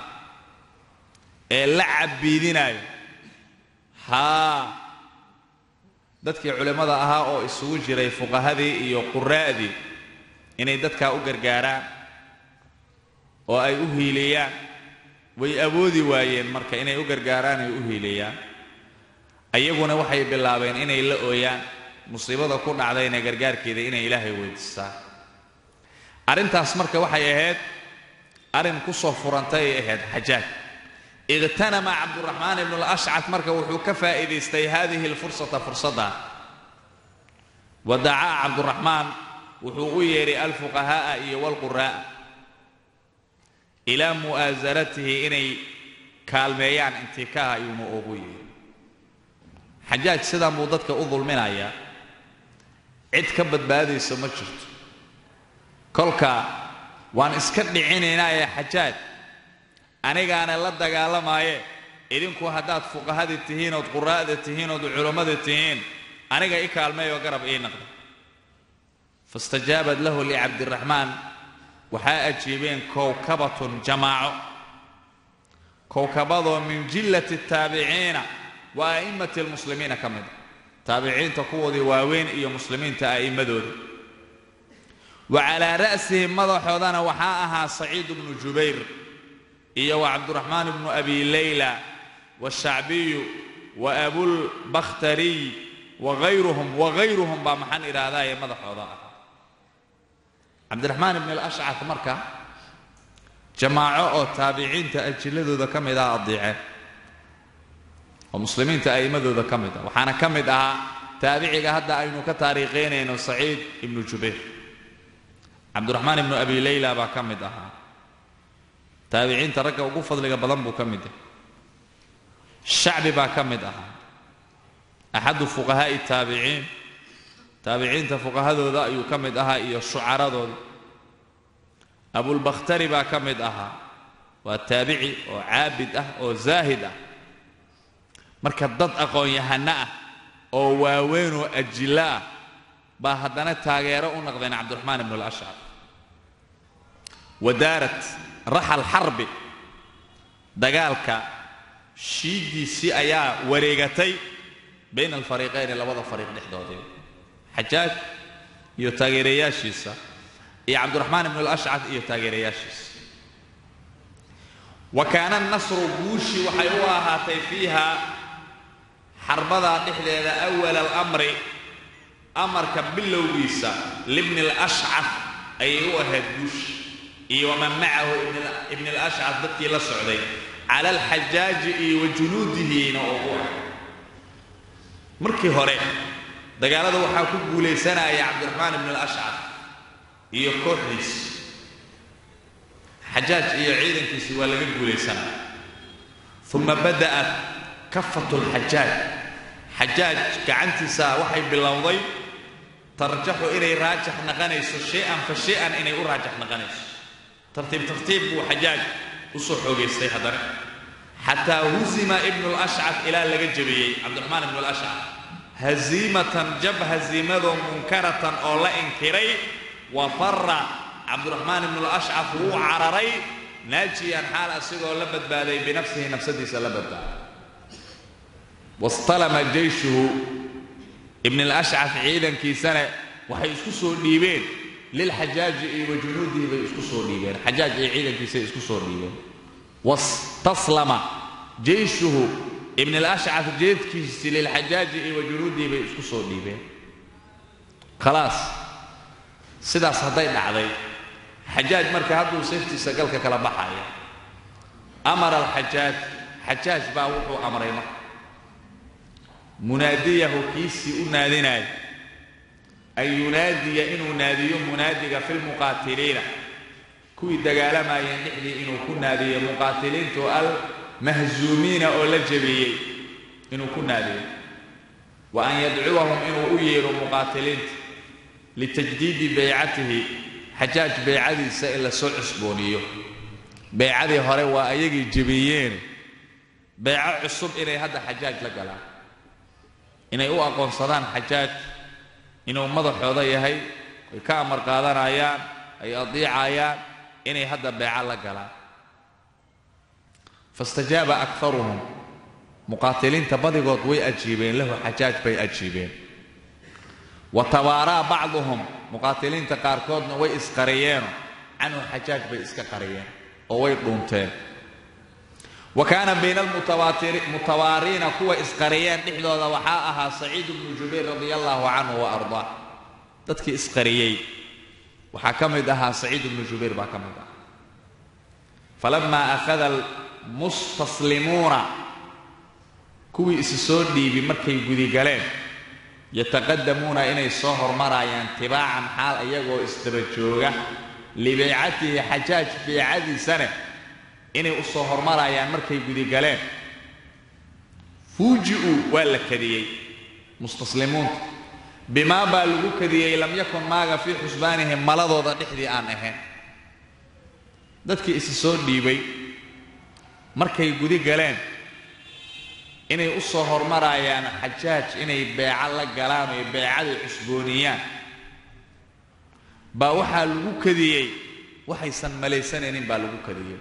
ee la cabbiidinaayo haa dadkii culimmada ahaa oo isugu jiray fuqahadii iyo quraa'dii inay dadkaa u gargaaraan oo ay u hiiliyaan way awoodi waayeen marka inay u gargaaraan ay u hiiliyaan ayaguna waxay bilaabeen inay la ooyaan musiibada ku dhacdayna gargaarkeeda inay ilaahay weydiistaan arrintaas marka waxay ahayd arrin ku soo furantay ay ahayd xajaaj iqhtanama cabduraxmaan ibnu alashcad marka wuxuu ka faa'iidaystay hadihi alfursata fursadda wa dacaa cabduraxmaan wuxuu u yeedhay alfuqahaa'a iyo walquraa'a ilaa mu'aasanatihi inay kaalmeeyaan intikaaha ayuuna ugu yeedhay xajaaj sidan buu dadka u dulminayaa cid ka badbaadaysa ma jirto kolka waan iska dhicinaynaaye xajaaj anigaana la dagaalamaaye idinku haddaad fuqahadii tihiin ood quraa'da tihiin ood culammada tihiin aniga i kaalmeeyoo garab ii naqda faاstajaabad lahu licabdiraxmaan waxaa ajiibeen kowkabatun jamaaco kowkabadoo min jillati الtaabiciina wa a'immati اlmuslimiina ka mida taabiciinta kuwoodii waaweyn iyo muslimiinta a'immadooda wa calaa ra'sihim madaxoodana waxaa ahaa saciid bnu jubayr iyo wa cabduraxmaan bnu abi layla washacbiyu wa abulbakhtariy wagayruhum wagayruhum baa maxaan idhaahdaye madaxooda ah cabdiraxmaan ibn alashcad marka jamaaco oo taabiciinta ajiladooda ka mid ah addiiceen oo muslimiinta a'immadooda ka mid ah waxaana ka mid ahaa taabiciga hadda aynu ka taariikhaynayno saciid ibnu jubayr cabdiraxmaan ibnu abi layla baa ka mid ahaa taabiciinta ragga ugu fadliga badan buu ka mid yahay shacbi baa ka mid ahaa axadu fuqahaa'i taabiciin taabiciinta fuqahadooda ayuu ka mid ahaa iyo shucaradooda abulbakhtari baa ka mid ahaa waa taabici oo caabid ah oo zaahid ah marka dad aqoon-yahano ah oo waaweyn oo ajillo ah baa haddana taageero u noqdeen cabdiraxmaan ibnu alashcar wadaarat raxal xarbi dagaalka shiiddiisii ayaa wareegatay bayna alfariiqayni labada fariiq dhexdoodii xajaaj iyo taageerayaashiisa iyo cabdiraxmaan ibnu alashcad iyo taageerayaashiisa wa kaana nasru guushii waxay u ahaatay fiiha xarbadaa dhexdeeda awala alamri amarka bilowgiisa libni alashcad ayay u ahayd guushi iyo waman macahu ibni alashcad dadkii la socday cala alxajaaji iyo wa junuudihiina oo u ah markii hore dagaalada waxaa ku guulaysanaya cabdiraxmaan ibn alashcad iyo kooxdiisi xajaaj iyo ciidankiisi waa laga guulaysanaya uma bada'at kafatu lxajaaj xajaaj gacantiisa waxay bilowday tarjaxu inay raajix naqanayso shay-an fa shay-an inay u raajix naqanayso tartiib tartiib buu xajaaj u soo xoogaystay haddana xataa huzima ibnu lashcad ilaa laga jabiyey cabdiraxmaan ibnu lashcad haziimatan jab haziimadoo munkaratan oo la inkiray wa fara cabdiraxmaan ibnu lashcad wuu cararay naajiyan xaal asigoo la badbaaday binafsihi nafsadiisa la badbaaday wastalama jeyshuhu ibn alashcad ciidankiisana waxay isku soo dhiibeen lilxajaaji iyo wa junuudihi bay isku soo dhiibeen xajaaj iyo ciidankiisay isku soo dhiibeen wastaslama jeyshuhu ibn alashcad jeedkiisi lilxajaaji iyo wa junuudihi bay isku soo dhiibeen khalaas sidaas hadday dhacday xajaaj marka hadduu seeftiisa galka kala baxaya amara alxajaaj xajaaj baa wuxuu amray marka munaadiyahu kiisii u naadinaayo an yunaadiya inuu naadiyo munaadiga fi lmuqaatiliina kuwii dagaalamayeen dhexdii inuu ku naadiyo muqaatiliintu almahzuumiina oo la jabiyey inuu ku naadiyo wa an yadcuwahum inuu u yeedho muqaatiliinta litajdiidi baycatihi xajaaj baycadiisa in la soo cusbooniyo baycadii hore waa ayagii jebiyeen bayco cusub inay hadda xajaaj la galaan inay u aqoonsadaan xajaaj inuu madaxooda yahay ay ka amar qaadanayaan ay adiicayaan inay hadda beeco la galaan fastajaaba akaruhum muqaatiliinta badigood way ajiibeen lahu xajaaj bay ajiibeen wa tabaaraa bacduhum muqaatiliinta qaarkoodna way isqariyeeno canhu xajaaj bay iska qariyeen oo way dhuunteen wa kaana bayna almutawaariina kuwa isqariyeen dhexdooda waxaa ahaa saciid bnu jubayr radia allaahu canhu wa ardaa dadkii isqariyey waxaa ka mid ahaa saciid bnu jubayr baa ka mid ahaa falamaa akhada almustaslimuuna kuwii isi soo dhiibi markay gudigaleen yataqadamuuna inay soo hormarayaan tibaacan xaal iyagoo isdaba jooga libeycatihi xajaaj beecadiisane inay u soo hormarayaan markay gudigaleen fuuji-uu waa la kadiyey mustaslimuunta bimaa baa lagu kadiyey lam yakun maaga fii xusbaanihim maladooda dhexdii aan ahayn dadkii isi soo dhiibay markay gudi galeen inay u soo hormarayaan xajaaj inay beeco la galaan oy beecadii cusbooniyaan baa waxaa lagu kadiyey waxaysan malaysanaynin baa lagu kadiyey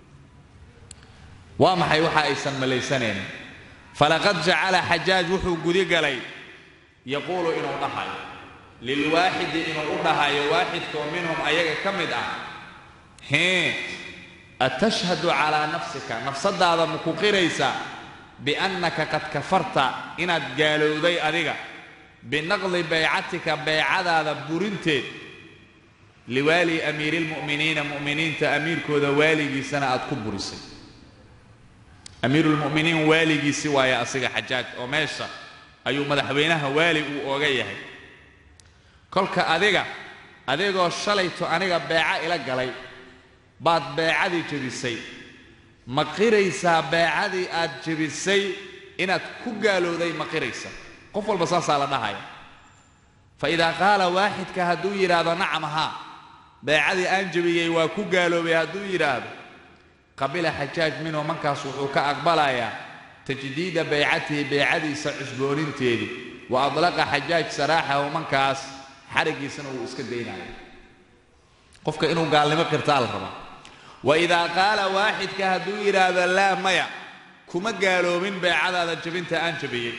waa maxay waxa aysan malaysanaynin falaqad jacala xajaaj wuxuu gudi galay yaquulu inuu dhahayo lilwaaxidi inuu u dhahayo waaxidkoo minhum ayaga ka mid ah hee atashhadu calaa nafsika nafsadaada maku qiraysaa biannaka qad kafarta inaad gaalowday adiga binaqdi baycatika baycadaada burinteed liwaali amiiri lmu'miniina mu'miniinta amiirkooda waaligiisana aad ku burisay amiirulmu'miniin waaligiisi waaye asiga xajaaj oo meesha ayuu madaxweynaha waali uu ooga yahay kolka adiga adigoo shalayto aniga beeco ila galay baad beecadii jebisay ma qiraysaa beecadii aad jebisay inaad ku gaalowday ma qiraysa qof walba saasaa la dhahaya fa idaa qaala waaxidka hadduu yidhaahdo nacam haa beecadii aan jebiyey waa ku gaaloobay hadduu yidhaahdo qabila xajaaj minhu mankaas wuxuu ka aqbalayaa tajdiida baycatihi beecadiisa cusbooninteedii wa adlaqa xajaaj saraaxahu mankaas xarigiisana wuu iska daynaya qofka inuu gaalnimo qirtaa la rabaa wa idaa qaala waaxidka hadduu yidhaahdo laa maya kuma gaaloobin beecadaada jebinta aan jebiyey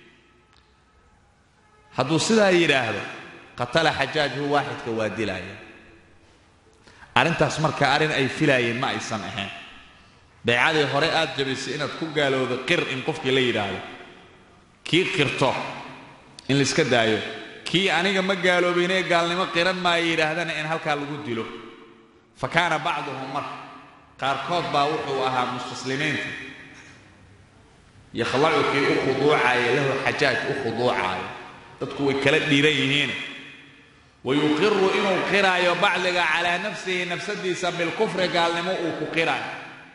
hadduu sidaa yidhaahdo qatala xajaaj hu waaxidka waa dilaya arrintaas marka arrin ay filaayeen ma aysan ahayn beecadii hore aad jabisay inaad ku gaalowdo qir in qofkii la yidhaahdo kii qirto in laiska daayo kii aniga ma gaaloobaynee gaalnimo qiran maayo yidhaahdana in halkaa lagu dilo fa kaana bacduhum marka qaarkood baa wuxuu ahaa mustaslimiinta yakhlacu kii u khuduucaaya lahu xajaaj u khuduucaayo dadku way kala dhiiran yihiin wayuqiru inuu qiraayo bacdiga calaa nafsihi nafsadiisa bilkufri gaalnimo uu ku qiraayo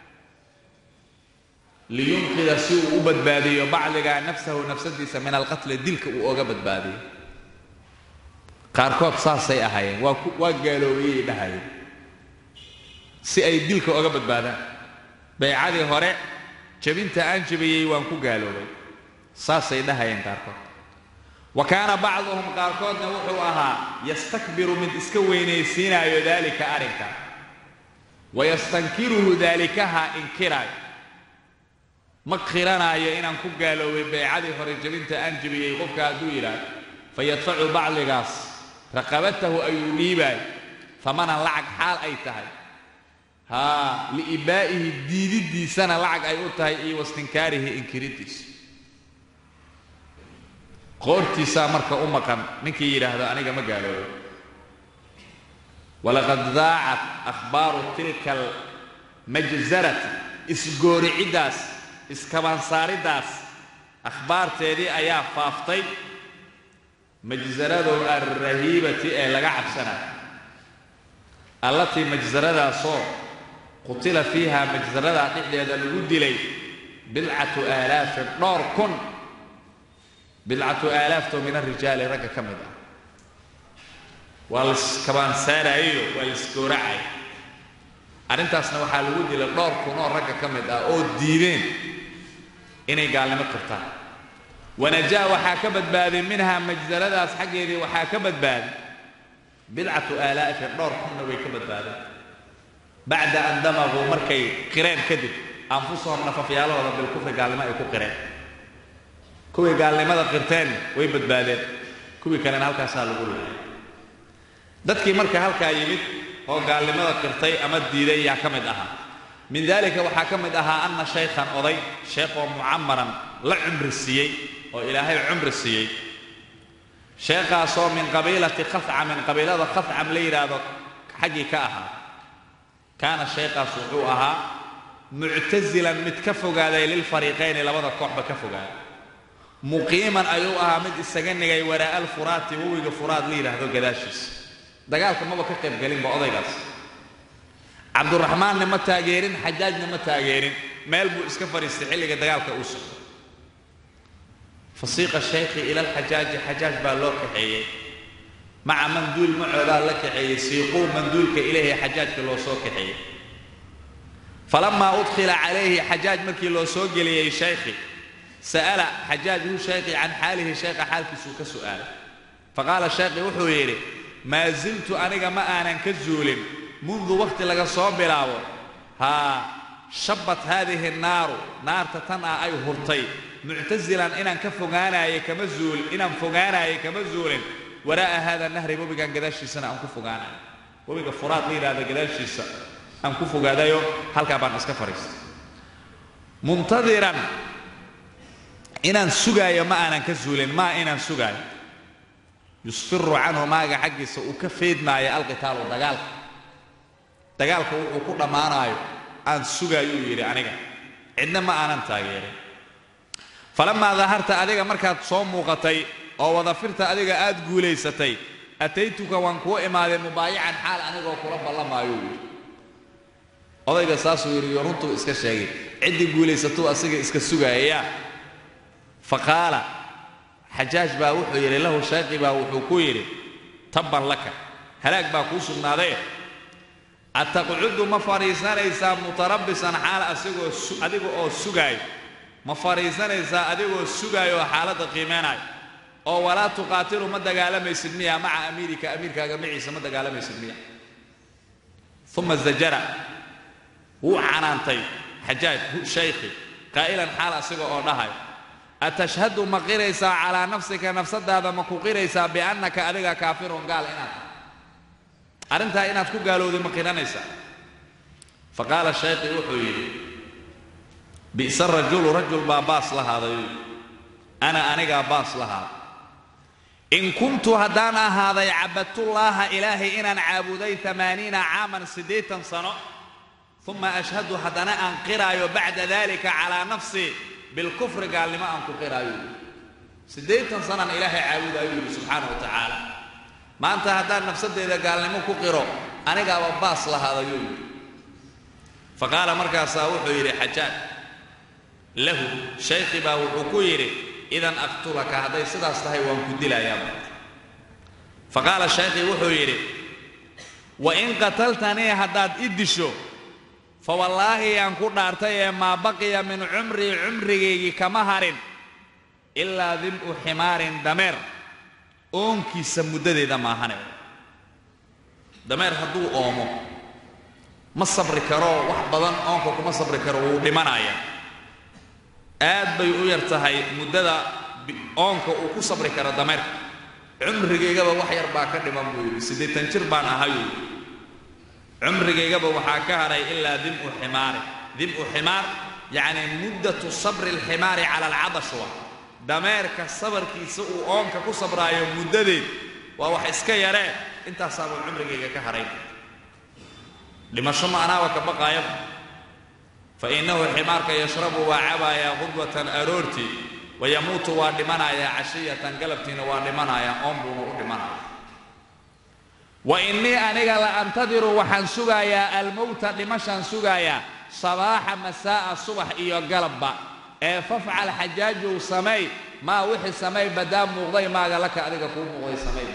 liyunqida si uu u badbaadiyo bacdiga nafsahu nafsadiisa min alqatli dilka uu oga badbaadiyo qaarkood saasay ahaayeen waa waa gaaloobayay dhahayeen si ay dilka oga badbaadaan baycadii hore jebinta aan jebiyey waan ku gaaloobay saasay dhahayeen qaarkood wa kaana bacduhum qaarkoodna wuxuu ahaa yastakbiru mid iska weynaysiinaayo daalika arrinka wayastankiruhu daalikaha inkiraayo ma qiranaayo inaan ku gaaloobay baycadii hore jebinta aan jebiyey qofka hadduu yidhaahdo fayadfacu bacdigaas raqabatahu ayuu dhiibaayo famanan lacag xaal ay tahay haa liibaa'ihi diididdiisana lacag ay u tahay iyo wastinkaarihi inkiriddiisa qoortiisaa marka u maqan ninkii yidhaahdo aniga ma gaaloobo walaqad daacat akhbaaru tilka almajzarati isgooriciddaas iskabansaariddaas akhbaarteedii ayaa faaftay majzaradow alrahiibati ee laga cabsanayo allatii majzaradaasoo qutila fiiha majzaradaa dhexdeeda lagu dilay bidcatu aalaafin dhowr kun bidcatu aalaafto min arijaali ragga ka mid ah waa laiskabaansaarayo waa laisgooracay arrintaasna waxaa lagu dilay dhowr kun oo ragga ka mid ah oo diideen inay gaalnimo qirtaan wanajaa waxaa ka badbaaday minhaa majzaradaas xaggeedii waxaa ka badbaaday bidcatu aalaafin dhowr kunna way ka badbaadeen bacda an damaquu markay qireen kadib anfusahum nafafyaalahooda bilkufri gaalnimo ay ku qireen kuway gaalnimada qirteen way badbaadeen kuwii kalena halkaasaa lagu laayay dadkii marka halkaa yimid oo gaalnimada qirtay ama diiday yaa ka mid ahaa min dalika waxaa ka mid ahaa anna shaykhan oday sheekhoo mucamaran la cumri siiyey oo ilaahay cumri siiyey sheekhaasoo min qabiilati khafcamin qabiilada khafcam la yidhaahdo xaggii ka ahaa kaana sheekhaas wuxuu ahaa muctasilan mid ka fogaaday lilfariiqayni labada kooxba ka fogaaday muqiiman ayuu ahaa mid isaga nigay waraa'a alfuraati wawiga furaad la yidhaahdo gadaashiisa dagaalka maba ka qaybgelinba odaygaas cabduraxmaanna ma taageerin xajaajna ma taageerin meel buu iska fadhiistay xilliga dagaalka uu socdo fasiiqa shaykhi ila alxajaaji xajaaj baa loo kaxeeyey maca manduul macoodaa la kaxeeyey siiquu manduulka ilahi xajaajka loo soo kaxeeyey falamaa udkhila calayhi xajaaj markii loo soo geliyey shaykhi sa'ala xajaaj hu shaykhi can xaalihi shaykha xaalkiisuu ka su'aalay faqaala shaykhi wuxuu yidhi maa ziltu aniga ma aanan ka zuulin mundu wakhti laga soo bilaabo haa shabbat haadihi naaru naarta tan ah ay hurtay muctasilan inaan ka fogaanaayay kama zuul inaan fogaanaayay kama zuulin waraa'a haada nahri webigan gadaashiisana aan ku fogaanayo webiga furaad la yidhahda gadaashiisa aan ku fogaadayo halkaa baan iska fadhiistay muntadiran inaan sugaayo ma aanan ka zuulin maa inaan sugaayo yusfiru canhu maaga xaggiisa uu ka feedmaayo alqitaalu dagaalka dagaalka wuxuu ku dhammaanaayo aan sugaayuu yidhi aniga cidna ma aanan taageerin falamaa daharta adiga markaad soo muuqatay oo wadafirta adiga aad guulaysatay ataytuka waan kuu imaadeen mubaayacan xaal anigoo kula ballamaayuu yidhi odayga saasuu yidhi iyo runtuu iska sheegay ciddii guulaysatuu asiga iska sugaayaya fa qaala xajaaj baa wuxuu yidhi lahu shaaqi baa wuxuu ku yidhi tabban laka halaag baa kuu sugnaaday ataqcudu ma fadhiisanaysaa mutarabbisan xaal asigoo adiga oo sugaayo ma fadhiisanaysaa adigoo sugaayo oo xaaladda qiimeenaayo oo walaa tuqaatilu ma dagaalamaysid miya maca amiirika amiirkaaga maciisa ma dagaalamaysid miya uma zajara wuu canaantay xajaaj shaykhi qaa'ilan xaal asiga oo dhahayo atashhadu ma qiraysaa calaa nafsika nafsadaada ma ku qiraysaa biannaka adiga kaafirun gaal inaad tahay arrintaa inaad ku gaalowday ma qiranaysaa fa qaala shaykhi wuxuu yidhi bi'sa rajulu rajul baa baas lahaaday ana anigaa baas lahaaday in kuntu haddaan ahaaday cabadtullaaha ilaahay inaan caabuday amaaniina caaman siddeetan sano uma ashhadu haddana aan qiraayo bacda dalika calaa nafsii bilkufri gaalnimo aan ku qiraayo siddeetan sanaan ilaahay caabudaayuu yidhi subxaana wa tacaala maanta haddaan nafsaddeeda gaalnimo ku qiro anigaaba baas lahaadayuu yidhi fa qaala markaasaa wuxuu yidhi xajaaj lahu shaykhi baa wuxuu ku yidhi idan aqtulaka hadday sidaas tahay waan ku dilayaaba fa qaala shaykhi wuxuu yidhi wa in qataltanii haddaad i disho fa wallaahi yaan ku dhaartay ee maa baqiya min cumrii cumrigaygii kama harin ilaa dim'u ximaarin dameer oonkiisa muddadeeda maahane dameer hadduu oomo ma sabri karo wax badan oonka kuma sabri karo wuu dhimanaya aad bay u yar tahay muddada oonka uu ku sabri karo dameerka cumrigaygaba wax yar baa ka dhiman buu yidhi siddeetan jir baan ahayuu cumrigaygaba waxaa ka haray ilaa dim'u ximaari dim'u ximaar yacni muddatu sabri alximaari cala alcadash waa dameerka sabarkiisa uu oonka ku sabraayo muddadeed waa wax iska yaree intaasaabuu cumrigayga ka haray dhimasho ma anaaba ka baqaayaba fa innahu ximaarka yashrabu waa cabaayaa qudwatan aroortii wayamuutu waa dhimanayaa cashiyatan galabtiina waa dhimanayaa oon buuna u dhimanaya wa innii aniga la antadiru waxaan sugayaa almowta dhimashaan sugayaa sabaaxa masaa'a subax iyo galabba ee fafcal xajaajow samay maa wixii samay badaa muuqday maaga laka adiga kuu muuqday samay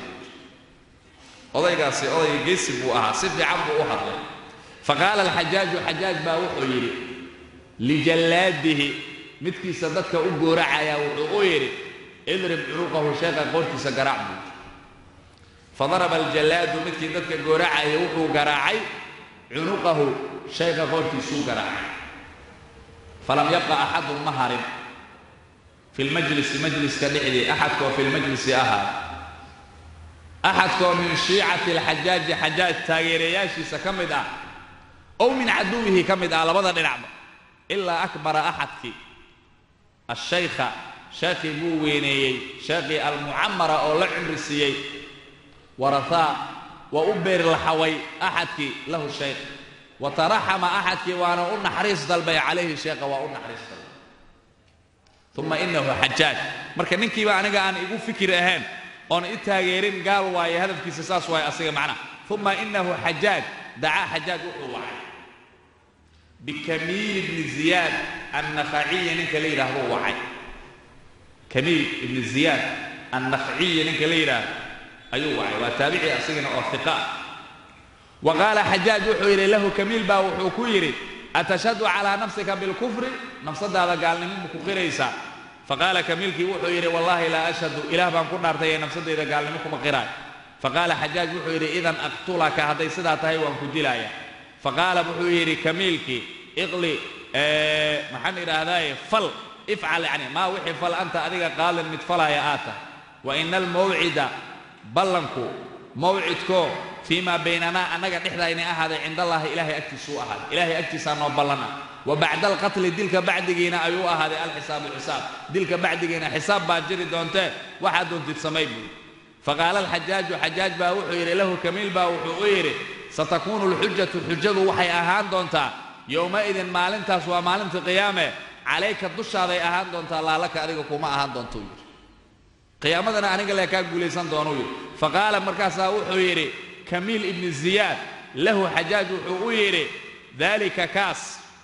odaygaasi odayga geesi buu ahaa si fiican buu u hadlay fa qaala alxajaaju xajaaj baa wuxuu yidhi lijallaadihi midkiisa dadka u gooracayaa wuxuu u yidhi idrib cunuqahu sheekha qoortiisa garaac buu fadaraba aljallaadu midkii dadka gooracaya wuxuu garaacay cunuqahu shayqa qoortiisuu garaacay falam yabqa axadun ma harin fi lmajlisi majliska dhexdii axadkoo fi lmajlisi ahaa axadkoo min shiicati alxajaaji xajaaj taageerayaashiisa ka mid ah ow min caduwihi ka mid ah labada dhinacba ilaa akbara axadkii ashaykha sheekhii buu weyneeyey sheekhii almucamara oo la cimri siiyey warahaa waa u beeri laxaway axadkii lahu shaykh wa taraxama axadkii waana u naxariis dalbay calayhi sheekha waa u naxariis dalbay uma inahu xajaaj marka ninkiiba aniga aan igu fikir ahayn oon i taageerin gaal waaye hadafkiisa saas waaye asiga macnaha uma inahu xajaaj dacaa xajaaj wuxuu wacay bikamiil ibni ziyaad annakhaciyi ninka la yidhaahdo wacay kamiil ibni ziyaad annakhaciyi ninka la yidhaahdo ayuu wacay waa taabici asigana oo hiqa ah wa qaala xajaaj wuxuu yidhi lahu kamiil baa wuxuu ku yidhi atashhadu calaa nafsika bilkufri nafsadaada gaalnimo ma ku qiraysaa faqaala kamiilkii wuxuu yidhi wallaahi laa ashhadu ilaah baan ku dhaartay ee nafsadayda gaalnimo kuma qiraay faqaala xajaaj wuxuu yidhi idan aqtulaka hadday sidaa tahay waan ku dilaaya faqaala wuxuu yidhi kamiilkii iqli maxaan idhaahdaaye fal ifcal yani maa wixii fal anta adiga qaalin mid falaya aad tahay wa ina almawcida ballanku mawcidkoo fii maa baynanaa annaga dhexdaynay ahaaday cindallahi ilaahay agtiisuu ahaaday ilaahay agtiisaa noo ballana wa bacda alqatli dilka bacdigiina ayuu ahaaday alxisaabu xisaab dilka bacdigiina xisaab baa jiri doontee waxaad doontid samay buuri faqaala alxajaaju xajaaj baa wuxuu yidhi lahu kamiil baa wuxuu u yidhi satakuunu alxujatu xujadu waxay ahaan doontaa yowmaidin maalintaas waa maalintii qiyaame calayka dushaaday ahaan doontaa laalaka adiga kuma ahaan doontou yidhi qiyaamadana aniga lee kaa guulaysan doonuu yidhi faqaala markaasaa wuxuu yidhi kamiil ibni ziyaad lahu xajaaj wuxuu u yidhi daalika kaas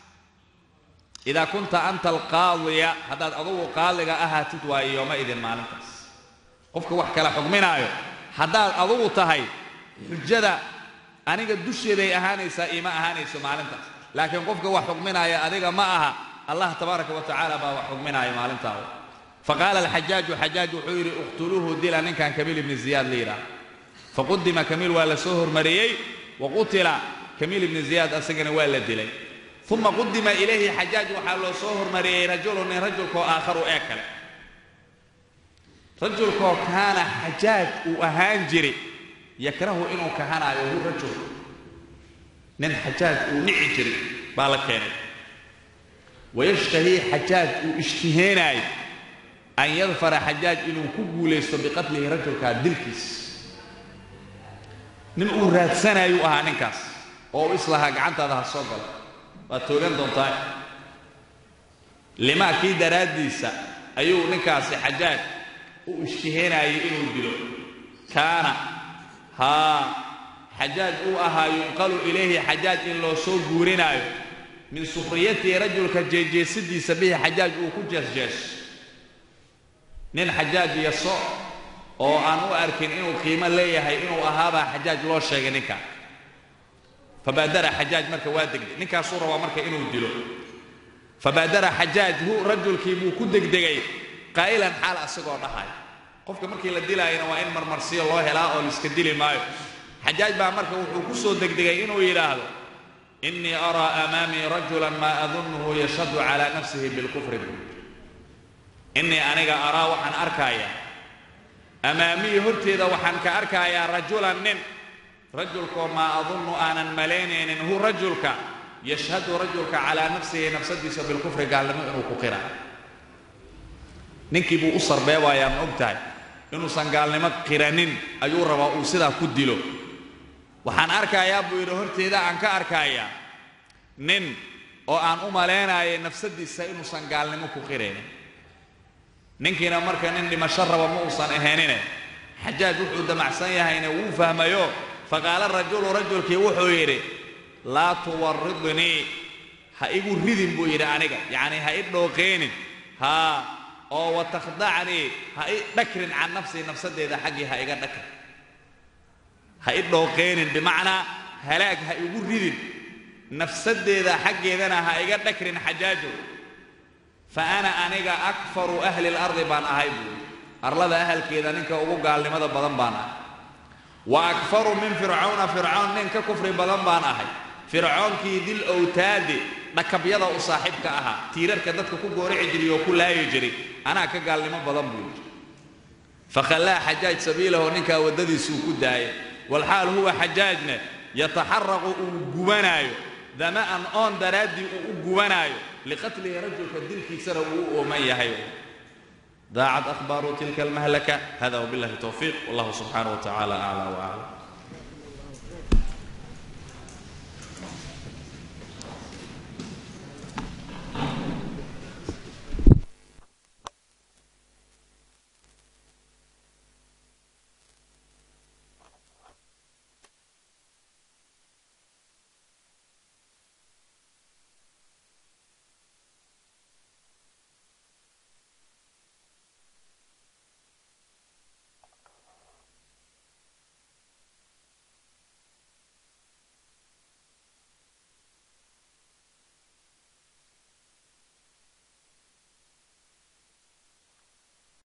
idaa kunta anta alqaadiya haddaad adugu qaadiga ahaatid waayo yowmaidin maalintaas qofka wax kala xugminaayo haddaad adugu tahay xujada aniga dusheeday ahaanaysaa iima ahaanayso maalintaas laakiin qofka wax xugminaaya adiga ma aha allah tabaaraka wa tacaala baa wax xugminaaya maalintaa faqaala alxajaaju xajaaj wuxuu yidhi iqtuluuhu dila ninkan kamiil ibni ziyaad la yidhaah faqudima kamiil waa la soo hormariyey wa qutila kamiil ibni ziyaad asagana waa la dilay uma qudima ilayhi xajaaj waxaa loo soo hormariyey rajulu nin rajulkoo aakharu ee kale rajulkoo kaana xajaaj uu ahaan jiri yakrahu inuu kahanaayo hu rajul nin xajaaj uu nici jiri baa la keenay wayashtahii xajaaj uu ishtiheenaayo an yadfara xajaaj inuu ku guulaysto biqatlihi rajulkaa dilkiis nin uu raadsanaayuu ahaa ninkaas oo u islahaa gacantaada ha soo galo waad toogan doontaa limaa kii daraaddiisa ayuu ninkaasi xajaaj u ishtiheenaayay inuu dilo kaana haa xajaaj uu ahaa yunqalu ilayhi xajaaj in loo soo guurinaayo min sukhriyatihi rajulka jeejeesidiisa bihi xajaaj uu ku jeesjees nin xajaaj yaso oo aan u arkin inuu qiimo leeyahay inuu ahaabaa xajaaj loo sheegay ninka fabaadara xajaaj marka waa degdeg ninkaasuu rabaa marka inuu dilo fabaadara xajaaj hu rajulkii buu ku degdegay qaa'ilan xaal asagoo dhahay qofka markii la dilaayana waa in marmarsiyo loo helaa oo laiska dili maayo xajaaj baa marka wuxuu ku soo degdegay inuu yidhaahdo innii araa amaamii rajulan maa adunnuhu yashhadu calaa nafsihi bilkufri buu innii aniga araa waxaan arkayaa amaamii horteeda waxaan ka arkayaa rajulan nin rajulkoo maa adunnu aanan malaynaynin hu rajulka yashhadu rajulka calaa nafsihi nafsadiisa bilkufri gaalnimo inuu ku qira ninkii buu u sarbeebayaa ma og tahay inuusan gaalnimo qiranin ayuu rabaa uu sidaa ku dilo waxaan arkayaa buu yidhi horteeda aan ka arkayaa nin oo aan u malaynayay nafsadiisa inuusan gaalnimo ku qiraynin ninkiina marka nin dhimasho raba ma uusan ahaynine xajaaj wuxuu damacsan yahayna wuu fahmayo faqaala rajulu rajulkii wuxuu yidhi laa tuwaridnii ha igu ridin buu yidhi aniga yacnii ha i dhooqeenin haa oo watakhdacnii ha i dhakrin can nafsii nafsaddeeda xaggii ha iga dhakrin ha i dhooqeenin bimacnaa halaag ha igu ridin nafsaddeeda xaggeedana ha iga dhakrin xajaajo fa ana aniga akfaru ahli lardi baan ahay buuri arlada ahalkeeda ninka ugu gaalnimada badan baan ahay wa akfaru min fircawna fircoon nin ka kufri badan baan ahay fircoonkii dil owtaadi dhakabyada u saaxiibka ahaa tiirarka dadka ku goorici jiray oo ku laayi jiray anaa ka gaalnimo badan buu yidhi fakhallaa xajaaj sabiilahu ninkaa waddadiisuu ku daayay walxaal huwa xajaajna yataxaraqu uu gubanaayo dama'an oon daraaddii uu u gubanaayo liqatlihi rajulka dilkiisana uu u ooman yahay daacad akhbaaru tilka almahlaka hada wabillahi towfiiq wallahu subxaanaه wa tacala aclى waclam